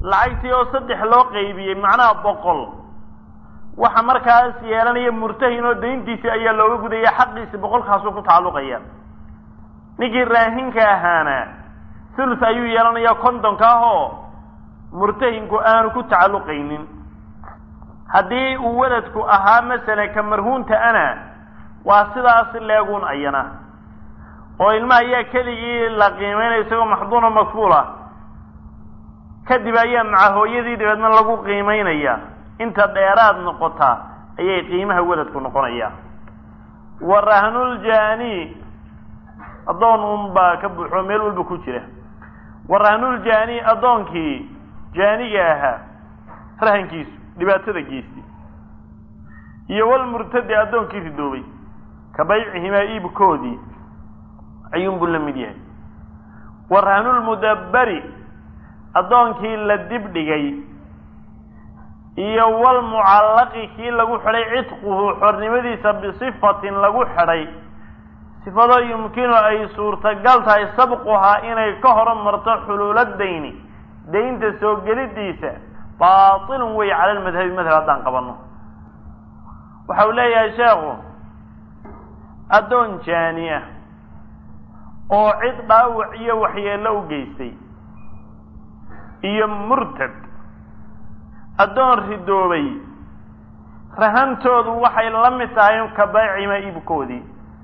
lacagtii oo saddex loo qaybiyey macnaha boqol waxa markaas yeelanaya murtahin oo dayntiisi ayaa looga gudaya xaqiisi boqolkaasuu ku tacalluqaya ninkii raahinka ahaana thuluth ayuu yeelanaya kontonka ah oo murtahinku aanu ku tacalluqaynin haddii uu weladku ahaa masala ka marhuunta ana waa sidaas leegun ayana oo ilmaha ayaa keligii la qiimeynaya isagoo maxduuna makfuula kadib ayaa maca hooyadii dabeedna lagu qiimeynaya inta dheeraad noqota ayay qiimaha weladku noqonaya wa rahnuljaani addoon unbaa ka buuxo meel walba ku jira wa rahnuljaani addoonkii jaaniga ahaa rahankiisu dhibaatada geystay iyo walmurtadi addoonkii ridoobay ka baycihimaa iibkoodii ayuunbuu la mid yahay wa rahnulmudabbari addoonkii la dib dhigay iyo walmucallaqi kii lagu xidhay cidquhu xornimadiisa bisifatin lagu xidhay sifado yumkinu ay suurtagal tahay sabquhaa inay ka horumarto xuluula dayni daynta soo gelidiisa baatilun wey cala lmadhabi madhab haddaan qabanno waxa uu leeyahay sheekhu addoon jaani ah oo cid dhaawac iyo waxyeello u geystay iyo murtad addoon ridoobay rahantoodu waxay la mid tahay ka baycima iibkoodii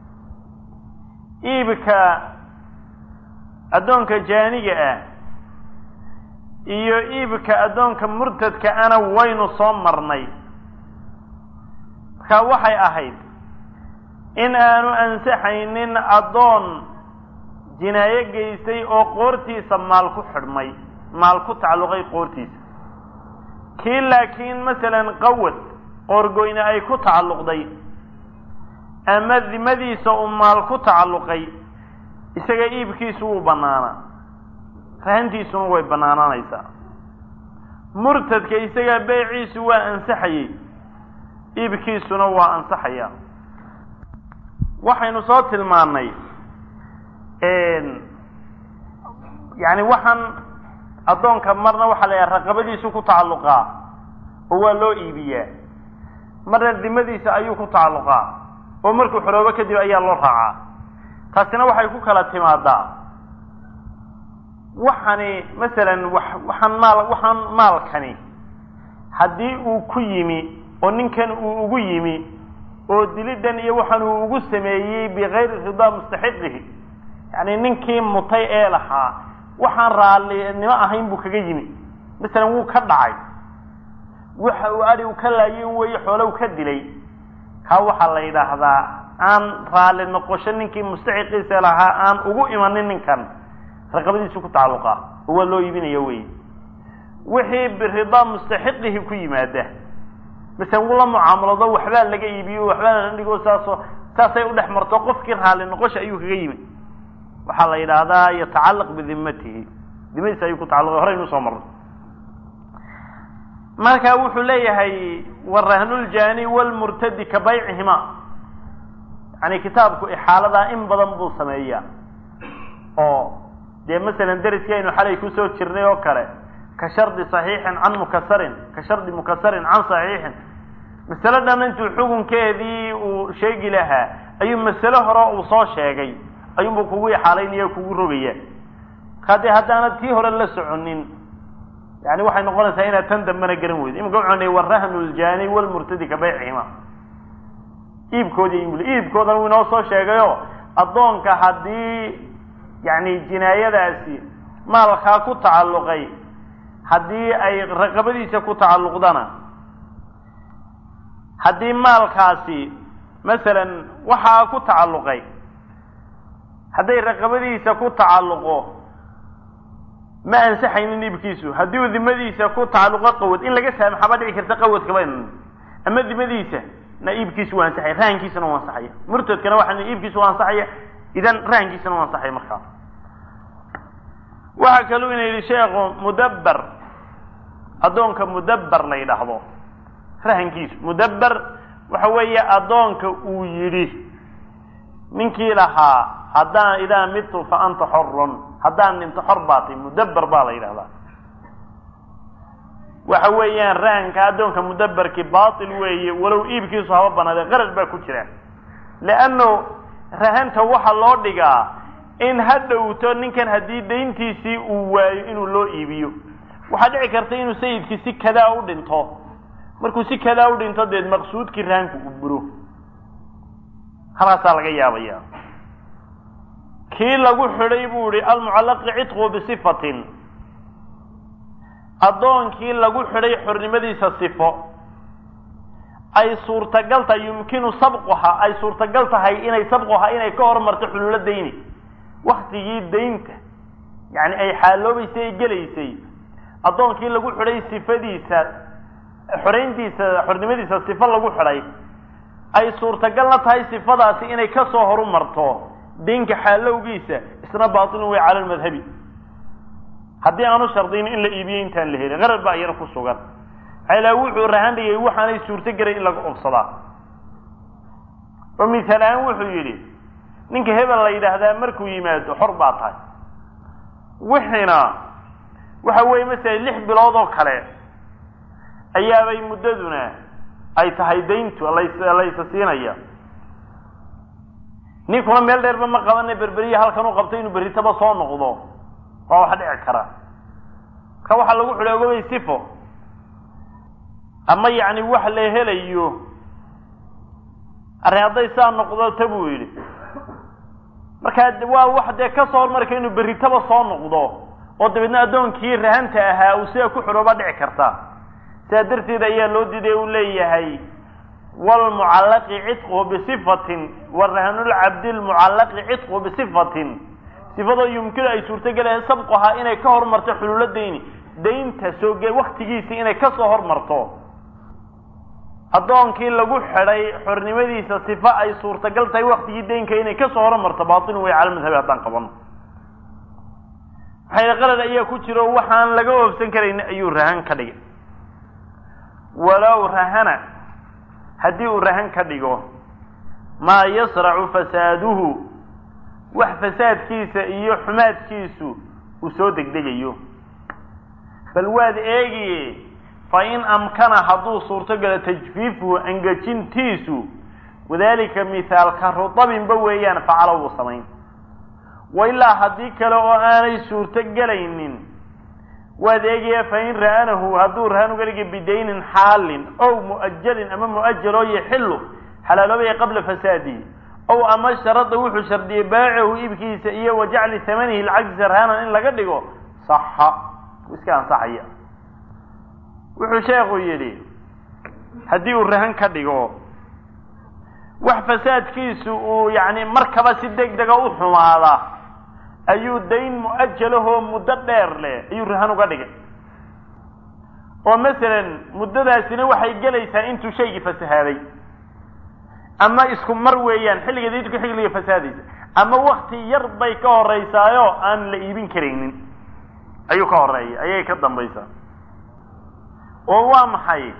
iibka addoonka jaaniga ah iyo iibka addoonka murtadka ana waynu soo marnay markaa waxay ahayd in aanu ansaxaynin addoon jinaayo geystay oo qoortiisa maal ku xidhmay maal ku tacalluqay qoortiisa kii laakiin masalan qawad qoorgoyne ay ku tacalluqday ama dimadiisa uu maal ku tacalluqay isaga iibkiisu wuu bannaanaa rahantiisuna way bannaanaanaysaa murtadka isaga beyciisu waa ansaxayey iibkiisuna waa ansaxaya waxaynu soo tilmaannay yani waxaan addoonka marna waxaa la yidhaha raqabadiisu ku tacalluqaa oo waa loo iibiyaa marna dimadiisa ayuu ku tacalluqaa oo markuu xoroobo kadib ayaa loo raacaa taasina waxay ku kala timaadaa waxani masalan wax waxaan maal waxaan maalkani haddii uu ku yimi oo ninkan uu ugu yimi oo dilidan iyo waxaan uu ugu sameeyey bikayri ridaa mustaxiqihi yani ninkii mutay ee lahaa waxaan raallinimo ahayn buu kaga yimi masalan wuu ka dhacay waxa uu adhi u ka laayin weeye xoolow ka dilay kaa waxaa la yidhaahdaa aan raalli noqosho ninkii mustaxiqiisa lahaa aan ugu imanin ninkan raqabadiisu ku tacalluqa oo waa loo iibinaya wey wixii biridaa mustaxiqihi ku yimaada masalan wuu la mucaamalado waxbaa laga iibiyo waxbaa la dhigo saaso saasay udhex marto qofkii raalli noqosha ayuu kaga yimi waxaa la yidhaahdaa yatacallaq bidimatihi dimadiisa ayuu ku tacalluqay horaynu usoo marnay marka wuxuu leeyahay warahnuljaani walmurtadi ka baycihima yani kitaabku ixaaladaa in badan buu sameeyaa oo dee masalan deriskii aynu xalay kusoo jirnay oo kale ka shardi saxiixin can mukasarin ka shardi mukasarin can saxiixin masalo dhan intuu xukunkeedii uu sheegi lahaa ayuu masalo hore uu soo sheegay ayuunbuu kugu ixaalaynaya kugu rogaya markaa dee haddaanad tii hore la soconin yani waxay noqonaysaa inaad tan dambena garan weydo imika wuxuu nay warahnu ljaani walmurtadi ka baycihima iibkoodii iibkoodan wuu inoo soo sheegayo addoonka haddii yani jinaayadaasi maalkaa ku tacalluqay haddii ay raqabadiisa ku tacalluqdana haddii maalkaasi masalan waxaa ku tacalluqay hadday raqabadiisa ku tacalluqo ma ansaxaynin iibkiisu haddii uu dimadiisa ku tacalluqo qawad in laga saamaxaba dhici karta qawadkaba ama dimadiisa na iibkiisu waa ansaxaya rahankiisana waa ansaxaya murtadkana waxaa iibkiisu waa ansaxaya idan rahankiisana waa ansaxaya markaa waxaa kaluu ina yidhi sheekhu mudabber addoonka mudabber la yidhaahdo rahankiisu mudabber waxa weeye addoonka uu yidhi ninkii lahaa haddaan idaa midtu fa anta xorun haddaan dhinto xor baatay mudabber baa la yidhahdaa waxa weeyaan rahanka addoonka mudabarki baatil weeye walow iibkiisu haba banaade qarash baa ku jira leanno rahanta waxaa loo dhigaa in ha dhowto ninkan haddii dayntiisii uu waayo inuu loo iibiyo waxaa dhici karta inuu sayidkii si kadaa u dhinto markuu si kadaa u dhinto deed maqsuudkii rahanku uu buro halkaasaa laga yaabaya kii lagu xidhay buu yihi almucallaqi cidqu bisifatin addoonkii lagu xidhay xornimadiisa sifo ay suurtagal tahay yumkinu sabquha ay suurtagal tahay inay sabquha inay ka hormarto xululo dayni waktigii daynta yani ay xaaloobaysay ay gelaysay addoonkii lagu xidhay sifadiisa xorayntiisa xornimadiisa sifo lagu xidhay ay suurtagalna tahay sifadaasi inay kasoo horumarto daynka xaalowgiisa isna baatilun way cala lmadhabi haddii aanu shardiyin in la iibiyo intaan la helin qarar baa iyana ku sugan maxaa wuxuu rahan dhigay waxaanay suurto gelay in laga obsadaa oo misaal ahaan wuxuu yidhi ninka hebel la yidhaahdaa markuu yimaado xor baa tahay wixiina waxa weeye masala lix bilood oo kale ayaabay muddaduna ay tahay dayntu las laysa siinaya ninkuna meel dheerba ma qabane berberiya halkan u qabto inuu berritaba soo noqdo waa wax dhici kara marka waxaa lagu xidhay ogobay sifo ama yacni wax la helayo arrin hadday saa noqdo ta buu yidhi markaa waa wax dee kasoo hormarka inuu berritaba soo noqdo oo dabeedna addoonkii rahanta ahaa uu sidaa ku xidhoobaa dhici karta sidaa darteed ayaa loo diiday u leeyahay wlmucallaqi cidquhu bisifatin wa rahanulcabdi lmucallaqi cidquhu bisifatin sifadoo yumkinu ay suurtogelahay sabquhaa inay ka hormarto xululo dayni daynta soo ge waktigiisii inay kasoo hormarto addoonkii lagu xidhay xornimadiisa sifa ay suurtagal tahay waktigii daynka inay kasoo hormarto baatilun way cala madhabi haddaan qabano maxay qalad ayaa ku jiro waxaan laga oobsan karayn ayuu rahan ka dhigay walow rahana haddii uu rahan ka dhigo maa yasracu fasaaduhu wax fasaadkiisa iyo xumaadkiisu uu soo degdegayo bal waad eegiye fa in amkana hadduu suurtogalo tajfiifuhu angejintiisu wadalika mithaalka rutabinba weeyaan facalo wuu samayn wa ilaa haddii kale oo aanay suurto gelaynin waad eegaya fa in ra'anahu hadduu rahan uga dhigi bidaynin xaalin ow mu'ajalin ama mu'ajaloo yaxilu xalaaloobaya qabla fasaadihi ow ama sharada wuxuu shardiyey baacahu iibkiisa iyo wa jacli hamanihi lcagsa rahanan in laga dhigo saxa iska ansaxaya wuxuu sheekhu yidhi haddii uu rahan ka dhigo wax fasaadkiisu uu yani markaba si deg dega u xumaada ayuu dayn mu'ajalahoo muddo dheer leh ayuu rahan uga dhigay oo masalan muddadaasina waxay gelaysaa intuu shaygii fasahaaday ama isku mar weeyaan xilliga dayntu xilliga fasaadaysa ama wakti yar bay ka horeysaayo aan la iibin karaynin ayuu ka horeeya ayay ka dambaysaa oo waa maxay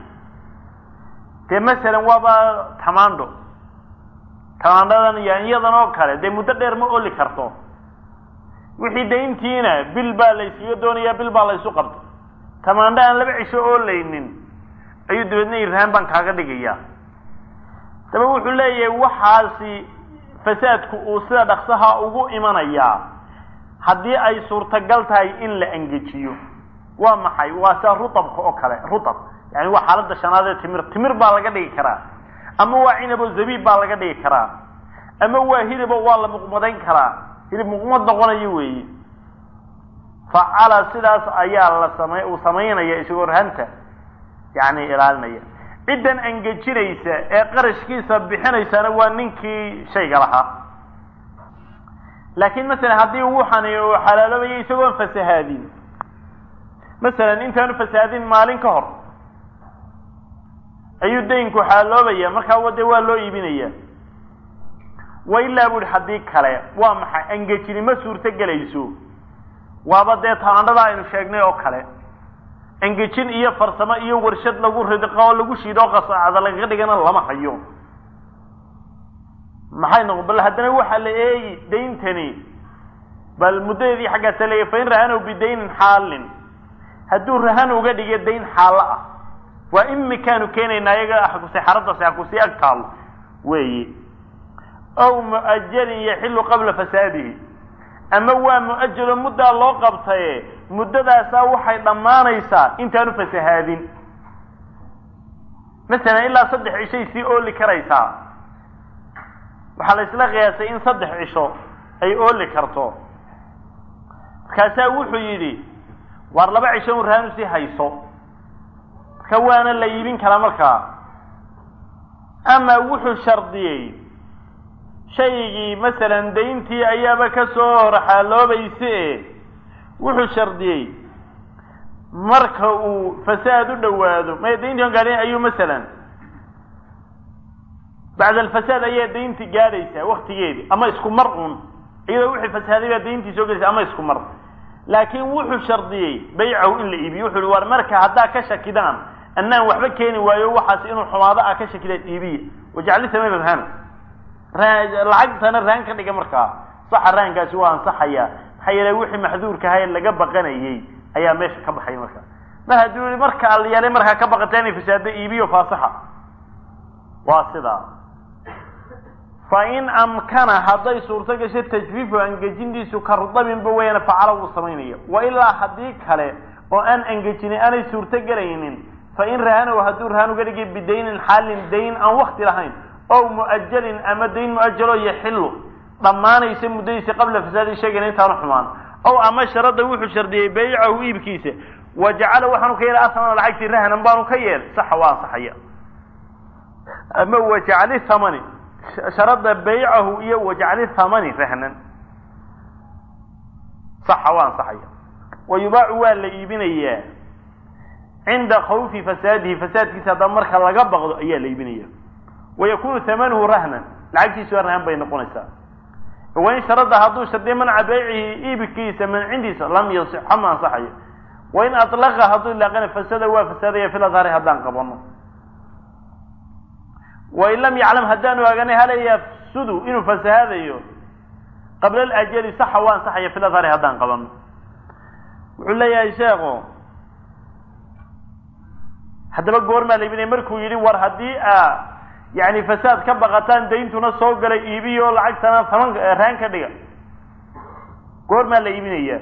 dee masalan waaba tamaandho tamaandhadan yaanyadan oo kale dee muddo dheer ma oli karto wixii dayntiina bil baa laysuga doonayaa bil baa laysu qabta tamaandho aan laba cisho oolaynin ayuu dabeedna irhaan baan kaaga dhigayaa daba wuxuu leeyahay waxaasi fasaadku uu sida dhaksaha ugu imanayaa haddii ay suurtagal tahay in la engejiyo waa maxay waa sida rutabka oo kale rutab yani waa xaaladda shanaad ee timir timir baa laga dhigi karaa ama waa cinabo zabiib baa laga dhigi karaa ama waa hilibo waa la muqmadayn karaa hilib muqmad noqonayo weeye facala sidaas ayaa la samay uu samaynaya isagoo rahanta yani ilaalinaya ciddan angejinaysa ee qarashkiisa bixinaysana waa ninkii shayga lahaa laakiin masalan haddii wuxani uu xalaaloobayo isagoon fasahaadin masalan intaanu fasahaadin maalin ka hor ayuu daynku xaaloobaya markaa dee waa loo iibinaya wa ilaa bu ihi haddii kale waa maxay angejini ma suurto gelayso waaba dee taandhada aynu sheegnay oo kale engejin iyo farsamo iyo warshad lagu ridqo oo lagu shiidoo qasaacada lagaga dhigana lama hayo maxay noqon bal haddana waxaa la eegi dayntani bal muddadeedii xaggaasa leeyahy fa in ra'anow bidaynin xaalin hadduu rahan uga dhiga dayn xaalo ah waa imikaanu keenaynaa iyaga saxaradaasi hakusii ag taalo weeye ow mu'ajalin yaxilu qabla fasaadihi ama waa mu'ajalo muddaa loo qabtaye muddadaasaa waxay dhammaanaysaa intaanu fasahaadin masalan ilaa saddex cishay sii ooli karaysaa waxaa la isla qiyaasay in saddex cisho ay ooli karto markaasaa wuxuu yidhi waar laba cisho un raanu sii hayso marka waana la iibin karaa markaa ama wuxuu shardiyey shaygii masalan dayntii ayaaba ka soo horxaaloobaysa e wuxuu shardiyey marka uu fasaad u dhowaado may dayntii on gaadhin ayuu masalan bacda alfasaad ayaa dayntii gaadhaysaa waktigeedii ama isku mar un iyadoo wixii fasaaday baa dayntii soo gelaysa ama isku mar laakiin wuxuu shardiyey baycahu in la iibiyo wuxu uhi war marka haddaa ka shakidaan annaan waxba keeni waayo waxaas inuu xumaado ah ka shakidaan iibiya wajacli sameyna rahana lacagtana rahan ka dhiga markaa saxa rahankaasi waa ansaxaya maxaa yeele wixii maxduurka ahaa ee laga baqanayey ayaa meesha ka baxay markaa mar hadduu yihi marka alyaale markaa ka baqata inay fasaado iibiyo faasaxa waa sidaa fa in amkana hadday suurto gasho tajfiifu angejintiisu ka rudabinba weyana facala wuu samaynaya wa ilaa haddii kale oo aan angejinin aanay suurto gelaynin fa in rahanow hadduu rahan uga dhigay bidaynin xaalin dayn aan wakti lahayn ow mu'ajalin ama dayn mu'ajalo yaxilu dhammaanaysa muddadiisa qabla fasaadi sheegana intaanu xumaan ow ama sharada wuxuu shardiyey baycahu iibkiisa wa jacala waxaanu ka yeelay asamana lacagtii rahanan baanu ka yeel saxa waa ansaxaya ama wajacli thamani sharada baycahu iyo wajacli thamani rahnan saxa waa ansaxaya wa yubaacu waa la iibinayaa cinda khawfi fasaadihi fasaadkiisa haddaba marka laga baqdo ayaa la iibinaya wayakunu hamanuhu rahnan lacagtiisu waa rahan bay noqonaysaa wain sharada hadduu shardiya manca baycihi iibkiisa mancindiisa lam yasixa ma ansaxayo wain alaqa hadduu ilaaqana fasada waa fasaadaya fil adhari haddaan qabano wain lam yaclam haddaanu ogaanay hal yafsudu inuu fasahaadayo qabla alajali saxa waa ansaxaya fil adhari haddaan qabano wuxuu leeyahay sheekhu haddaba goormaa la iibinaya markuu yidhi war haddii a yani fasaad ka baqataan dayntuna soo galay iibiyo lacagtana taman raan ka dhiga goormaa la iibinaya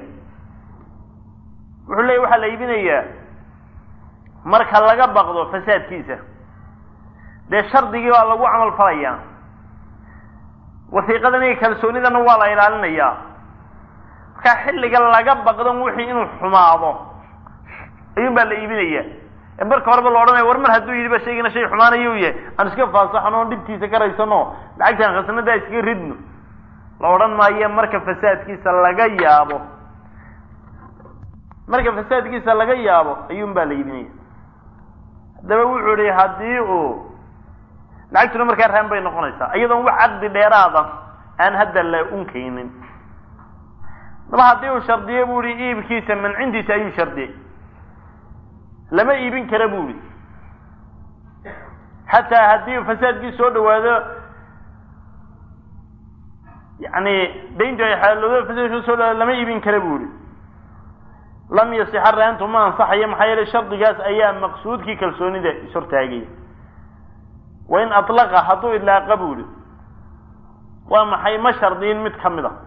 wuxuu leeya waxaa la iibinayaa marka laga baqdo fasaadkiisa dee shardigii baa lagu camal falayaa wasiiqadan iyo kalsoonidana waa la ilaalinayaa markaa xilliga laga baqdan wixii inuu xumaado ayuun baa la iibinaya marka horeba la odhanaya war mar hadduu yidhi ba shaygina shay xumaanayu yahay aan iska faasaxno on dhibtiisa ka raysano lacagtaan khasnadaa iskaga ridno la odhan maayo marka fasaadkiisa laga yaabo marka fasaadkiisa laga yaabo ayuun baa la iibinaya haddaba wuxuu ihi haddii uu lacagtuna markaa raan bay noqonaysaa iyadoon wax caqdi dheeraada aan hadda la unkaynin daba haddii uu shardiyo bu ihi iibkiisa mancintiisa ayuu shardiyey lama iibin kara bu ihi xataa haddii fasaadkii soo dhawaado yani dayntu ay xaaloodo fasaadkii soo dhawaado lama iibin kara bu ihi lam yasixa raantu ma ansaxayo maxaa yeele shardigaas ayaa maqsuudkii kalsoonida ishortaagaya wain alaqa hadduu idlaaqa bu ihi waa maxay ma shardiyin mid kamid a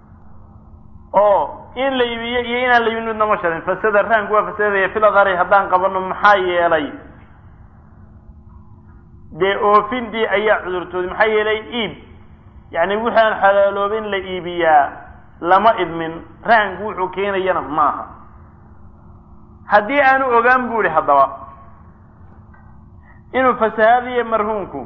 oo in la iibiyo iyo inaan la iibin midna ma shardin fasada rahanku waa fasadaya fil adhari haddaan qabano maxaa yeelay dee oofintii ayaa cudurtooday maxaa yeelay iib yani wixii aan xalaaloobin la iibiyaa lama idmin rahanku wuxuu keenayana maaha haddii aanu ogaan bu ihi haddaba inuu fasahaadayo marhuunku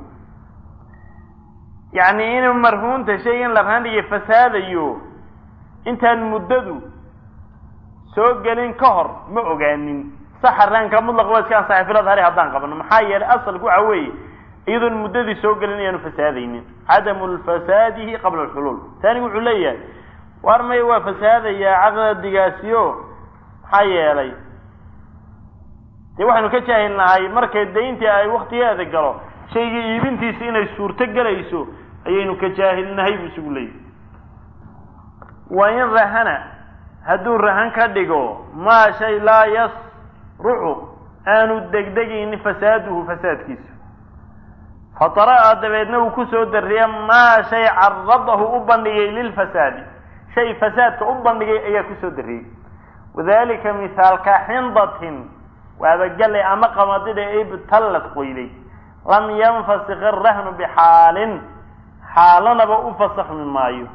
yani inuu marhuunta shaygan la rahandhiyo fasaadayo intaan muddadu soo gelin ka hor ma ogaanin saxa raanka mutlaq waa iska ansaxay fil adhari haddaan qabano maxaa yeelay asalku waxa weeye iyadoon muddadii soo gelin ayaanu fasaadaynin cadamu lfasaadihi qabla alxuluul taanigu wuxuu leeyahay waar maya waa fasaadayaa caqdigaasiyo maxaa yeelay dee waxaynu ka jaahilnahay markay dayntii ay waktigeeda galo shaygii iibintiisa inay suurto gelayso ayaynu ka jaahilnahay buu isugu leeyahy wa in rahana hadduu rahan ka dhigo maa shay laa yasrucu aanu degdegaynin fasaaduhu fasaadkiisu fatara'a dabeedna uu kusoo dariya maa shay caradahu u bandhigay lilfasaadi shay fasaadka u bandhigay ayaa kusoo dariyey wadalika mithaalka xindatin waabagale ama qamadida ibtallad qoyday lam yanfasik arahnu bixaalin xaalanaba u fasaxmi maayo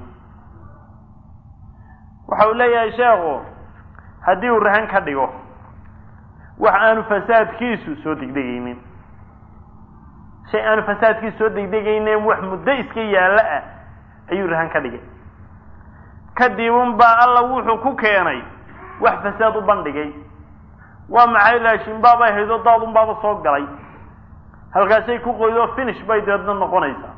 waxa uu leeyahay sheekhu haddii uu rahan ka dhigo wax aanu fasaadkiisu soo degdegaynin shay aanu fasaadkiisu soo degdegaynin wax muddo iska yaallo ah ayuu rahan ka dhigay kadibun baa alla wuxuu ku keenay wax fasaad u bandhigay waa maxay laashinbaabay haydo daadun baaba soo galay halkaasay ku qoydo finish bay deedna noqonaysaa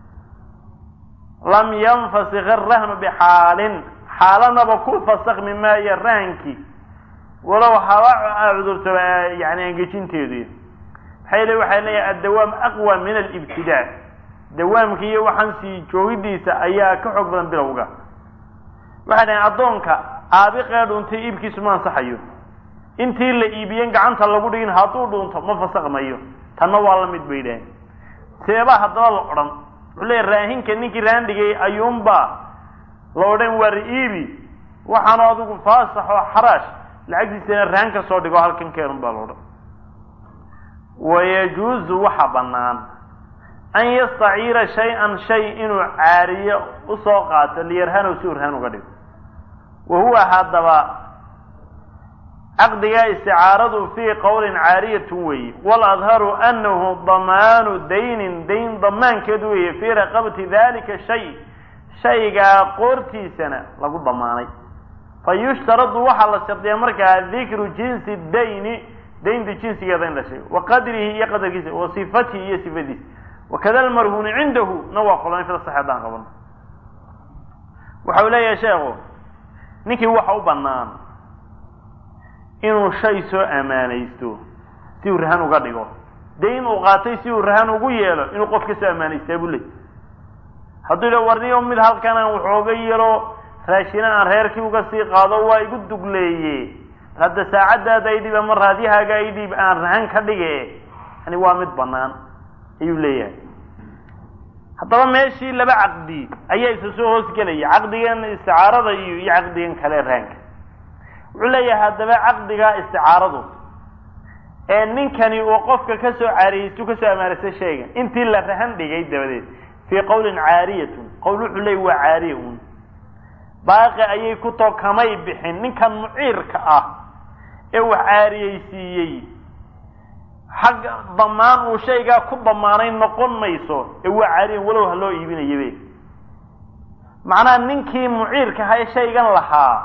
lam yanfasik arahnu bixaalin xaalanaba ku fasakmi maayo rahankii walow haba cudurtaba yani angejinteedu maxay le waxay leeyahay addawaam aqwa min alibtidaa dawaamka iyo waxaan sii joogidiisa ayaa ka xoog badan bilowga waxay dhahen addoonka aabiqee dhuuntay iibkiisu ma ansaxayo intii la iibiyen gacanta lagu dhigin hadduu dhuunto ma fasakmayo tanna waa la mid bay dhaheen seebaa haddaba la odhan wuxuu leeya raahinka ninkii rahan dhigay ayuunbaa la odhan waar iibi waxaanu adigu faasax oo xaraash lacagtiisana rahan ka soo dhigo halkan keenun baa la odhan wayajuuzu waxa bannaan an yastaciira shay-an shay inuu caariyo usoo qaato liyarhanow si uu rahan uga dhigo wa huwa haddaba caqdigaa isticaaradu fii qowlin caariyatun weeye waladharu anahu damaanu daynin dayn damaankeed weeye fii raqabati dalika shay shaygaa qoortiisana lagu damaanay fa yushtaradu waxaa la shardiyaa markaa dikru jinsi dayni daynta jinsigeeda in la sheego wa qadrihi iyo qadarkiisa wa sifatihi iyo sifadiisa wakada almarhuuni cindahu na waa qolan fida sax haddaan qabano waxa uu leeyahay sheekhu ninkii waxa u bannaan inuu shay soo amaanaysto si uu rahan uga dhigo dayn uu qaatay si uu rahan ugu yeelo inuu qof ka soo amaanaystaa buu leey hadduu yidha warniyo mid halkan aan waxooga yelo raashina aan reerkii uga sii qaado waa igu dugleeye hadda saacaddaada idhib ama raadyahaaga idhib aan rahan ka dhige yani waa mid bannaan ayuu leeyahay haddaba meeshii laba caqdi ayaa isa soo hoosgelaya caqdigan isticaarada iyo iyo caqdigan kale rahanka wuxuu leeyahay haddaba caqdigaa isticaaradu ee ninkani uu qofka ka soo caariyeystu ka soo amaanaysta shaygan intii la rahan dhigay dabadeed fii qowlin caariyatun qowl wuxuu leeyay waa caariya un baaqi ayay ku too kamay bixin ninkan muciirka ah ee wax caariyeysiiyey xagga damaan uu shaygaa ku damaanay noqon mayso ee waa caariyan walow ha loo iibinayabe macnaha ninkii muciirka ahaa ee shaygan lahaa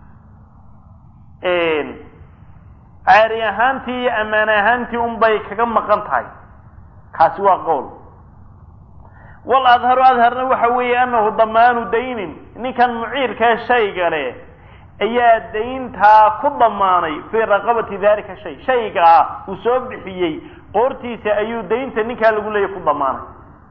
caari ahaantii iyo ammaan ahaantii unbay kaga maqan tahay kaasi waa qowl wal adharu adharna waxa weeye anahu damaanu daynin ninkan muciirkae shayga leh ayaa dayntaa ku damaanay fii raqabati dalika shay shayga ah uu soo bixiyey qoortiisa ayuu daynta ninkaa lagu leeyahy ku damaanay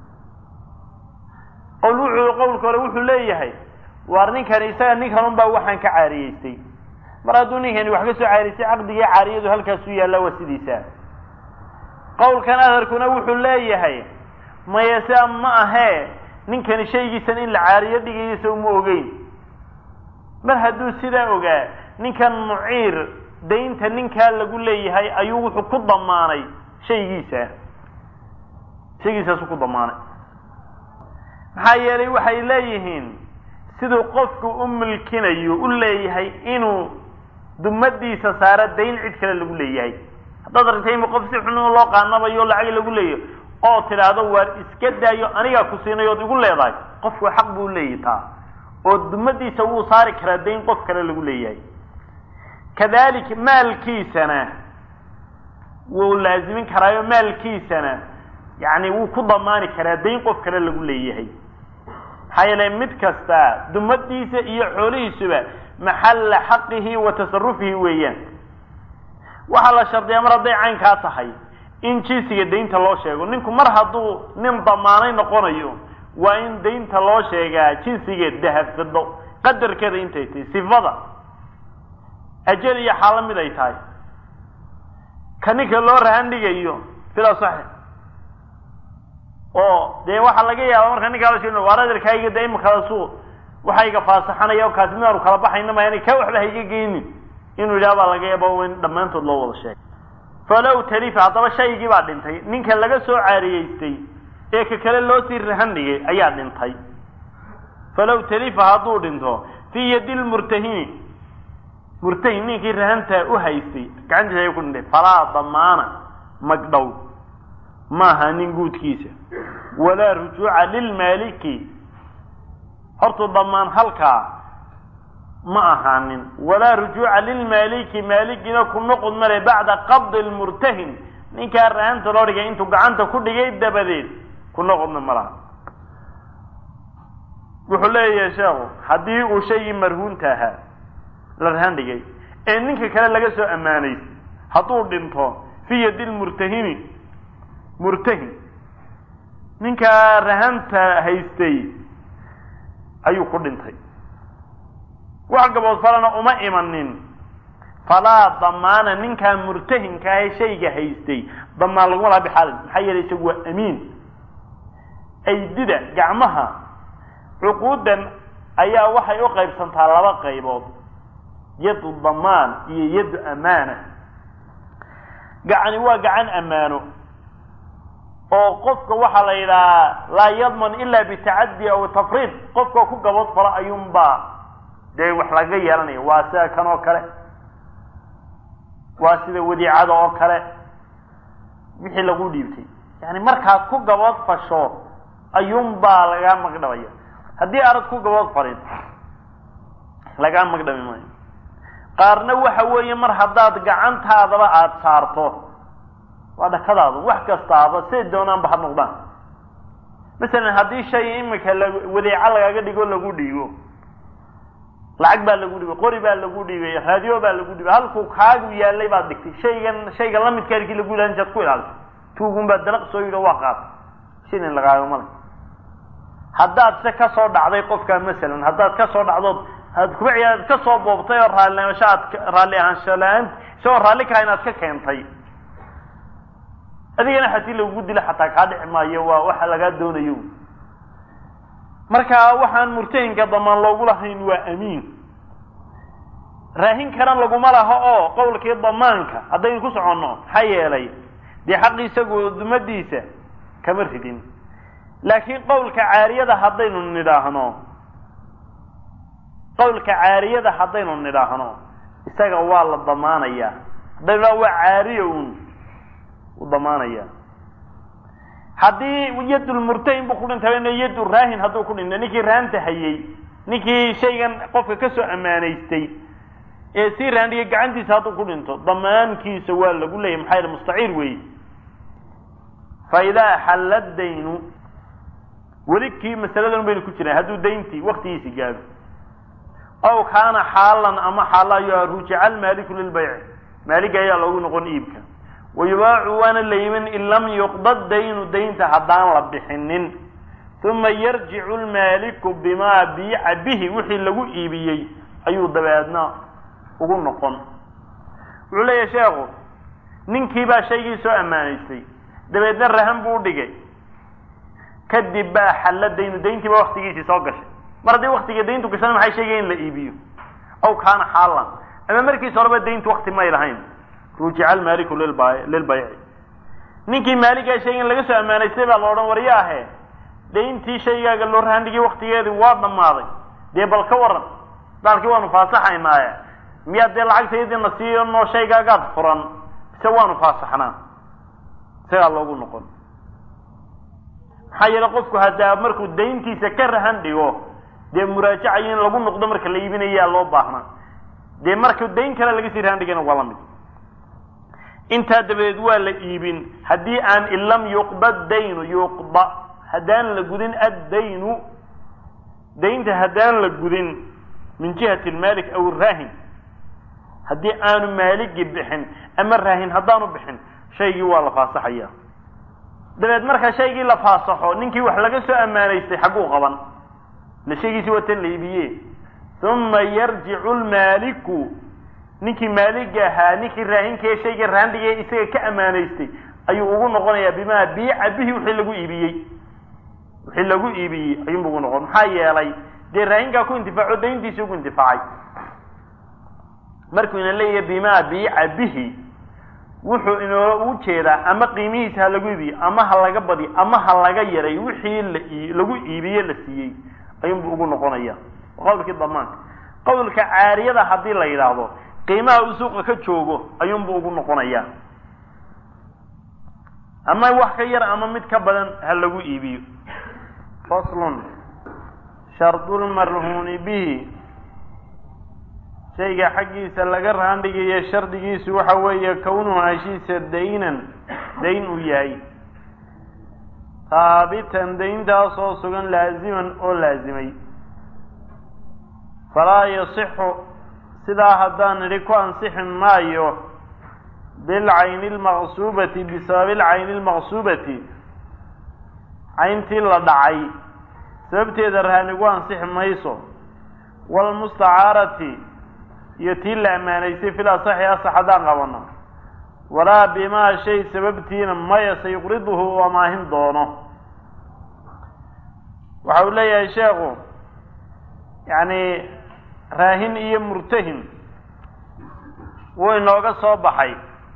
qowl wuxuu qowlka hore wuxuu leeyahay waar ninkan isaga ninkan un baa waxaan ka caariyeystay mar hadduu ninkani wax ka soo caariystay caqdigii caariyadu halkaasu yaalla waa sidiisa qowlkan adarkuna wuxuu leeyahay maya sia ma ahee ninkani shaygiisan in la caariyo dhigaysa uma ogeyn mar hadduu sidaa ogaa ninkan muciir daynta ninkaa lagu leeyahay ayuu wuxuu ku damaanay shaygiisa shaygiisaasu ku damaanay maxaa yeelay waxay leeyihiin siduu qofku u milkinayo u leeyahay inuu dumadiisa saaro dayn cid kale lagu leeyahay haddaad aragtayma qof si xun loo qaanabayo lacag lagu leeyahy oo tidhaahdo waar iska daayo anigaa ku siinay ood igu leedahay qofku xaq buu leeyahy taa oo dumadiisa wuu saari karaa dayn qof kale lagu leeyahay kadalik maalkiisana wuu laazimin karaayo maalkiisana yani wuu ku damaani karaa dayn qof kale lagu leeyahay maxaa yeele mid kasta dumadiisa iyo xoolihiisuba maxalla xaqihi wa tasarufihi weeyaan waxaa la shardiyaa mar hadday caynkaa tahay in jinsiga daynta loo sheego ninku mar hadduu nin damaanay noqonayo waa in daynta loo sheegaa jinsiga dahab fido qadarkeeda intay tahay sifada ajal iyo xaalo mid ay tahay ka ninka loo rahan dhigayo fila saxi oo dee waxaa laga yaaba marka ninkaa la sheegin waar adeerkayga dee imakadasu waxa iga faasaxanaya oo kaasi midaanu kala baxayna maayana ka waxba hayga geynin inuu yidhaha baa laga yaaba in dhammaantood loo wada sheegay falow talifa haddaba shaygii baa dhintay ninka laga soo caariyeystay ee ka kale loo sii rahan dhigay ayaa dhintay falow talifa hadduu dhinto fii yadi lmurtahini murtahin ninkii rahantaa u haystay gacantiisa ayuu ku dhintay falaa damaana magdhow maaha nin guudkiisa walaa rujuuca lilmaaliki hortu damaan halkaa ma ahaanin walaa rujuuca lilmaaliki maaligina ku noqod male bacda qabdi lmurtahin ninkaa rahanta loo dhigay intuu gacanta ku dhigay dabadeed ku noqodna ma laha wuxuu leeyahay sheekhu haddii uu shaygii marhuunta ahaa la rahan dhigay ee ninka kale laga soo ammaanay hadduu dhinto fii yadi lmurtahini murtahin ninkaa rahanta haystay ayuu ku dhintay wax gabood falana uma imanin falaa damaana ninkaa murtahinka ahe shayga haystay damaan laguma laha bixaalin maxaa yeelay isagu waa amiin aydida gacmaha cuquudan ayaa waxay u qaybsantaa laba qaybood yadu damaan iyo yadu amaana gacani waa gacan ammaano oo qofka waxaa la yidhahaa laa yadman ila bitacaddi aw tafriid qofka ku gabood falo ayuunbaa dee wax laga yeelanaya waa sida kan oo kale waa sida wadiicada oo kale wixii lagu dhiibtay yani markaad ku gabood fasho ayuunbaa lagaa magdhabaya haddii arad ku gabood falin lagaa magdhabi maayo qaarna waxa weeye mar haddaad gacantaadaba aada saarto waa dhakadaadu wax kastaaba say doonaanba ha noqdaan masalan haddii shay imika la wadeeco lagaaga dhigo lagu dhiibo lacag baa lagu dhibay qori baa lagu dhibay raadiyo baa lagu dhibay halkuu kaagu yaalay baad dhigtay shaygan shayga lamidka halkii lagu ilahan intaad ku ilaalisay tuugun baa dalaq soo yidho waa qaatay shilin lagaaga male haddaad se ka soo dhacday qofka masalan haddaad ka soo dhacdood had kuba ciyaad ka soo boobtay oo raallinimosho aad raalli ahaansho la-aan isagoo raalli kaha inaad ka keentay adigana haddii lagugu dilo xataa kaa dhici maayo waa waxa lagaa doonayo marka waxaan murtahinka damaan loogu lahayn waa amiin raahin karan laguma laho oo qowlkii damaanka haddaynu ku soconno maxaa yeelay dee xaqi isagu dumadiisa kama ridin laakiin qowlka caariyada haddaynu nidhaahno qowlka caariyada haddaynu nidhaahno isaga waa la damaanaya haddaynu dhaha waa caariya un u damaanaya haddii yadulmurtahin buu ku dhintay yadu raahin hadduu ku dhintay ninkii raanta hayey ninkii shaygan qofka ka soo ammaanaystay ee sii raandhigay gacantiisa hadduu ku dhinto damaankiisa waa lagu leeyahy maxaa yidhi mustaciir weeye fa idaa xalla daynu weli kii masaladan baynu ku jiraan hadduu dayntii waktigiisi gaado aw kaana xaalan ama xaalayo rujica almaaliku lilbayci maaliga ayaa loogu noqon iibka wayubaacu waana la yimin in lam yuqda daynu daynta haddaan la bixinin uma yarjicu lmaaliku bimaa biica bihi wixii lagu iibiyey ayuu dabeedna ugu noqon wuxuu leeyahay sheekhu ninkii baa shaygii soo ammaanaystay dabeedna rahan buu udhigay kadib baa xalla daynu dayntii baa waktigiisii soo gashay mar haddii waktiga dayntu gashana maxay sheegaya in la iibiyo aw kaana xaalan ama markiisa horeba dayntu wakti may lahayn rujica almaaliku lilba lilbayci ninkii maaligaa shaygan laga soo ammaanaystay baa la odhan waryaahe dayntii shaygaaga loo rahandhigay waktigeedii waa dhammaaday dee bal ka waran daalkii waanu faasaxaynaaye miyaa dee lacagtaydina siiyo noo shaygaagaad furan mise waanu faasaxnaa isagaa loogu noqon maxaa yeele qofku haddaa markuu dayntiisa ka rahan dhigo dee muraajacayo in lagu noqdo marka la iibinayaa loo baahnaa dee marka dayn kale laga sii rahan dhigana waa la mid intaa dabadeed waa la iibin haddii aan in lam yuqda daynu yuqda haddaan la gudin addaynu daynta haddaan la gudin min jihati almaalik aw raahin haddii aanu maaligi bixin ama raahin haddaanu bixin shaygii waa la faasaxaya dabeed marka shaygii la faasaxo ninkii wax laga soo ammaanaystay xagguu qaban la shaygiisi waa tan la iibiye uma yarjicu lmaaliku ninkii maaliga ahaa ninkii raahinkae shayga raandhigay isaga ka ammaanaystay ayuu ugu noqonayaa bimaa biica bihi wixii lagu iibiyey wixii lagu iibiyey ayuunbu ugu noqon maxaa yeelay dee raahinkaa ku intifaaco dayntiisii ugu intifaacay markuu ina leeyahay bimaa biica bihi wuxuu inoola ugu jeedaa ama qiimihiisa ha lagu iibiyo ama ha laga badiyo ama ha laga yaray wixii la lagu iibiye la siiyey ayuunbu ugu noqonaya qowlkii damaanka qowlka caariyada haddii la yidhaahdo qiimaha uu suuqa ka joogo ayuunbu ugu noqonaya ama wax ka yar ama mid ka badan ha lagu iibiyo faslun shardulmarhuuni bihi shayga xaggiisa laga raandhigayo shardigiisu waxa weeye kownuhu heshiisa daynan dayn uu yahay haabitan dayntaasoo sugan laaziman oo laazimay falaa yasixu sidaa haddaan nidhi ku ansixi maayo bilcayni lmaqsuubati bisababi lcayni lmaqsuubati cayntii la dhacay sababteeda raanigu ansixi mayso waalmustacaarati iyo tii la ammaanaysay fil asaxi asax haddaan qabano walaa bimaa shay sababtiina maya sayuqriduhu uu amaahin doono waxa uu leeyahay sheekhu yacni raahin iyo murtahin wuu inooga soo baxay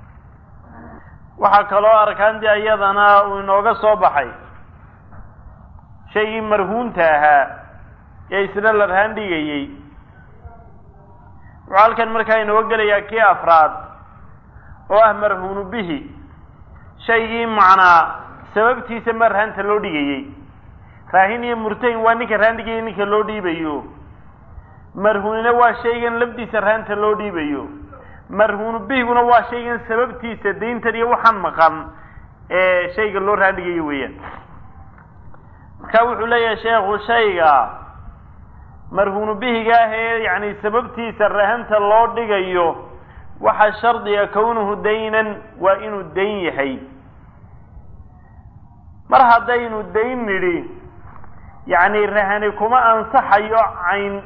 waxaa kaloo arkaantii iyadana uu inooga soo baxay shaygii marhuunta ahaa ee isna la rahan dhigayey wuxuu halkan markaa inooga gelayaa kii afraad oo ah marhuunu bihi shaygii macnaa sababtiisa ma rahanta loo dhigayey raahin iyo murtahin waa ninka rahan dhigayay ninka loo dhiibayo marhuunina waa shaygan lafdiisa rahanta loo dhiibayo marhuunu bihiguna waa shaygan sababtiisa dayntan iyo waxaan maqan ee shayga loo rahan dhigayo weeyaan marka wuxuu leeyahay sheekhu shayga marhuunu bihiga ah ee yacni sababtiisa rahanta loo dhigayo waxa shardiga kownuhu daynan waa inuu dayn yahay mar haddaynu dayn nidhi yacni rahani kuma ansaxayo cayn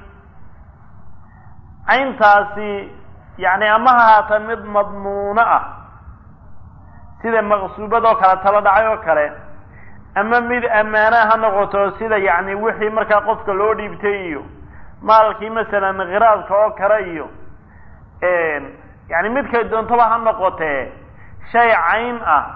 cayntaasi yacni ama ha haata mid madmuuno ah sida maqsuubad oo kale tala dhacay oo kale ama mid ammaana ha noqoto sida yacni wixii markaa qofka loo dhiibtay iyo maalkii masalan khiraadka oo kale iyo yani midkay doontaba ha noqotee shay cayn ah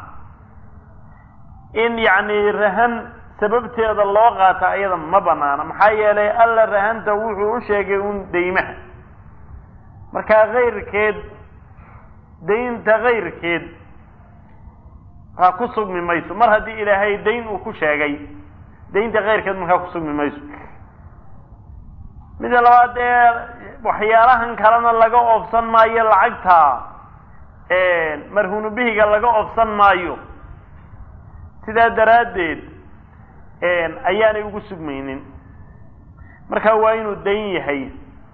in yacni rahan sababteeda loo qaata iyada ma banaana maxaa yeelay alla rahanta wuxuu u sheegay un daymaha markaa kayrkeed daynta kayrkeed ha ku sugmi mayso mar haddii ilaahay dayn uu ku sheegay daynta kayrkeed markaa ku sugmi mayso mida labaad ee waxyaalahan kalena laga oofsan maayo lacagta marhuunu bihiga laga oofsan maayo sidaa daraaddeed ayaanay ugu sugmaynin marka waa inuu dayn yahay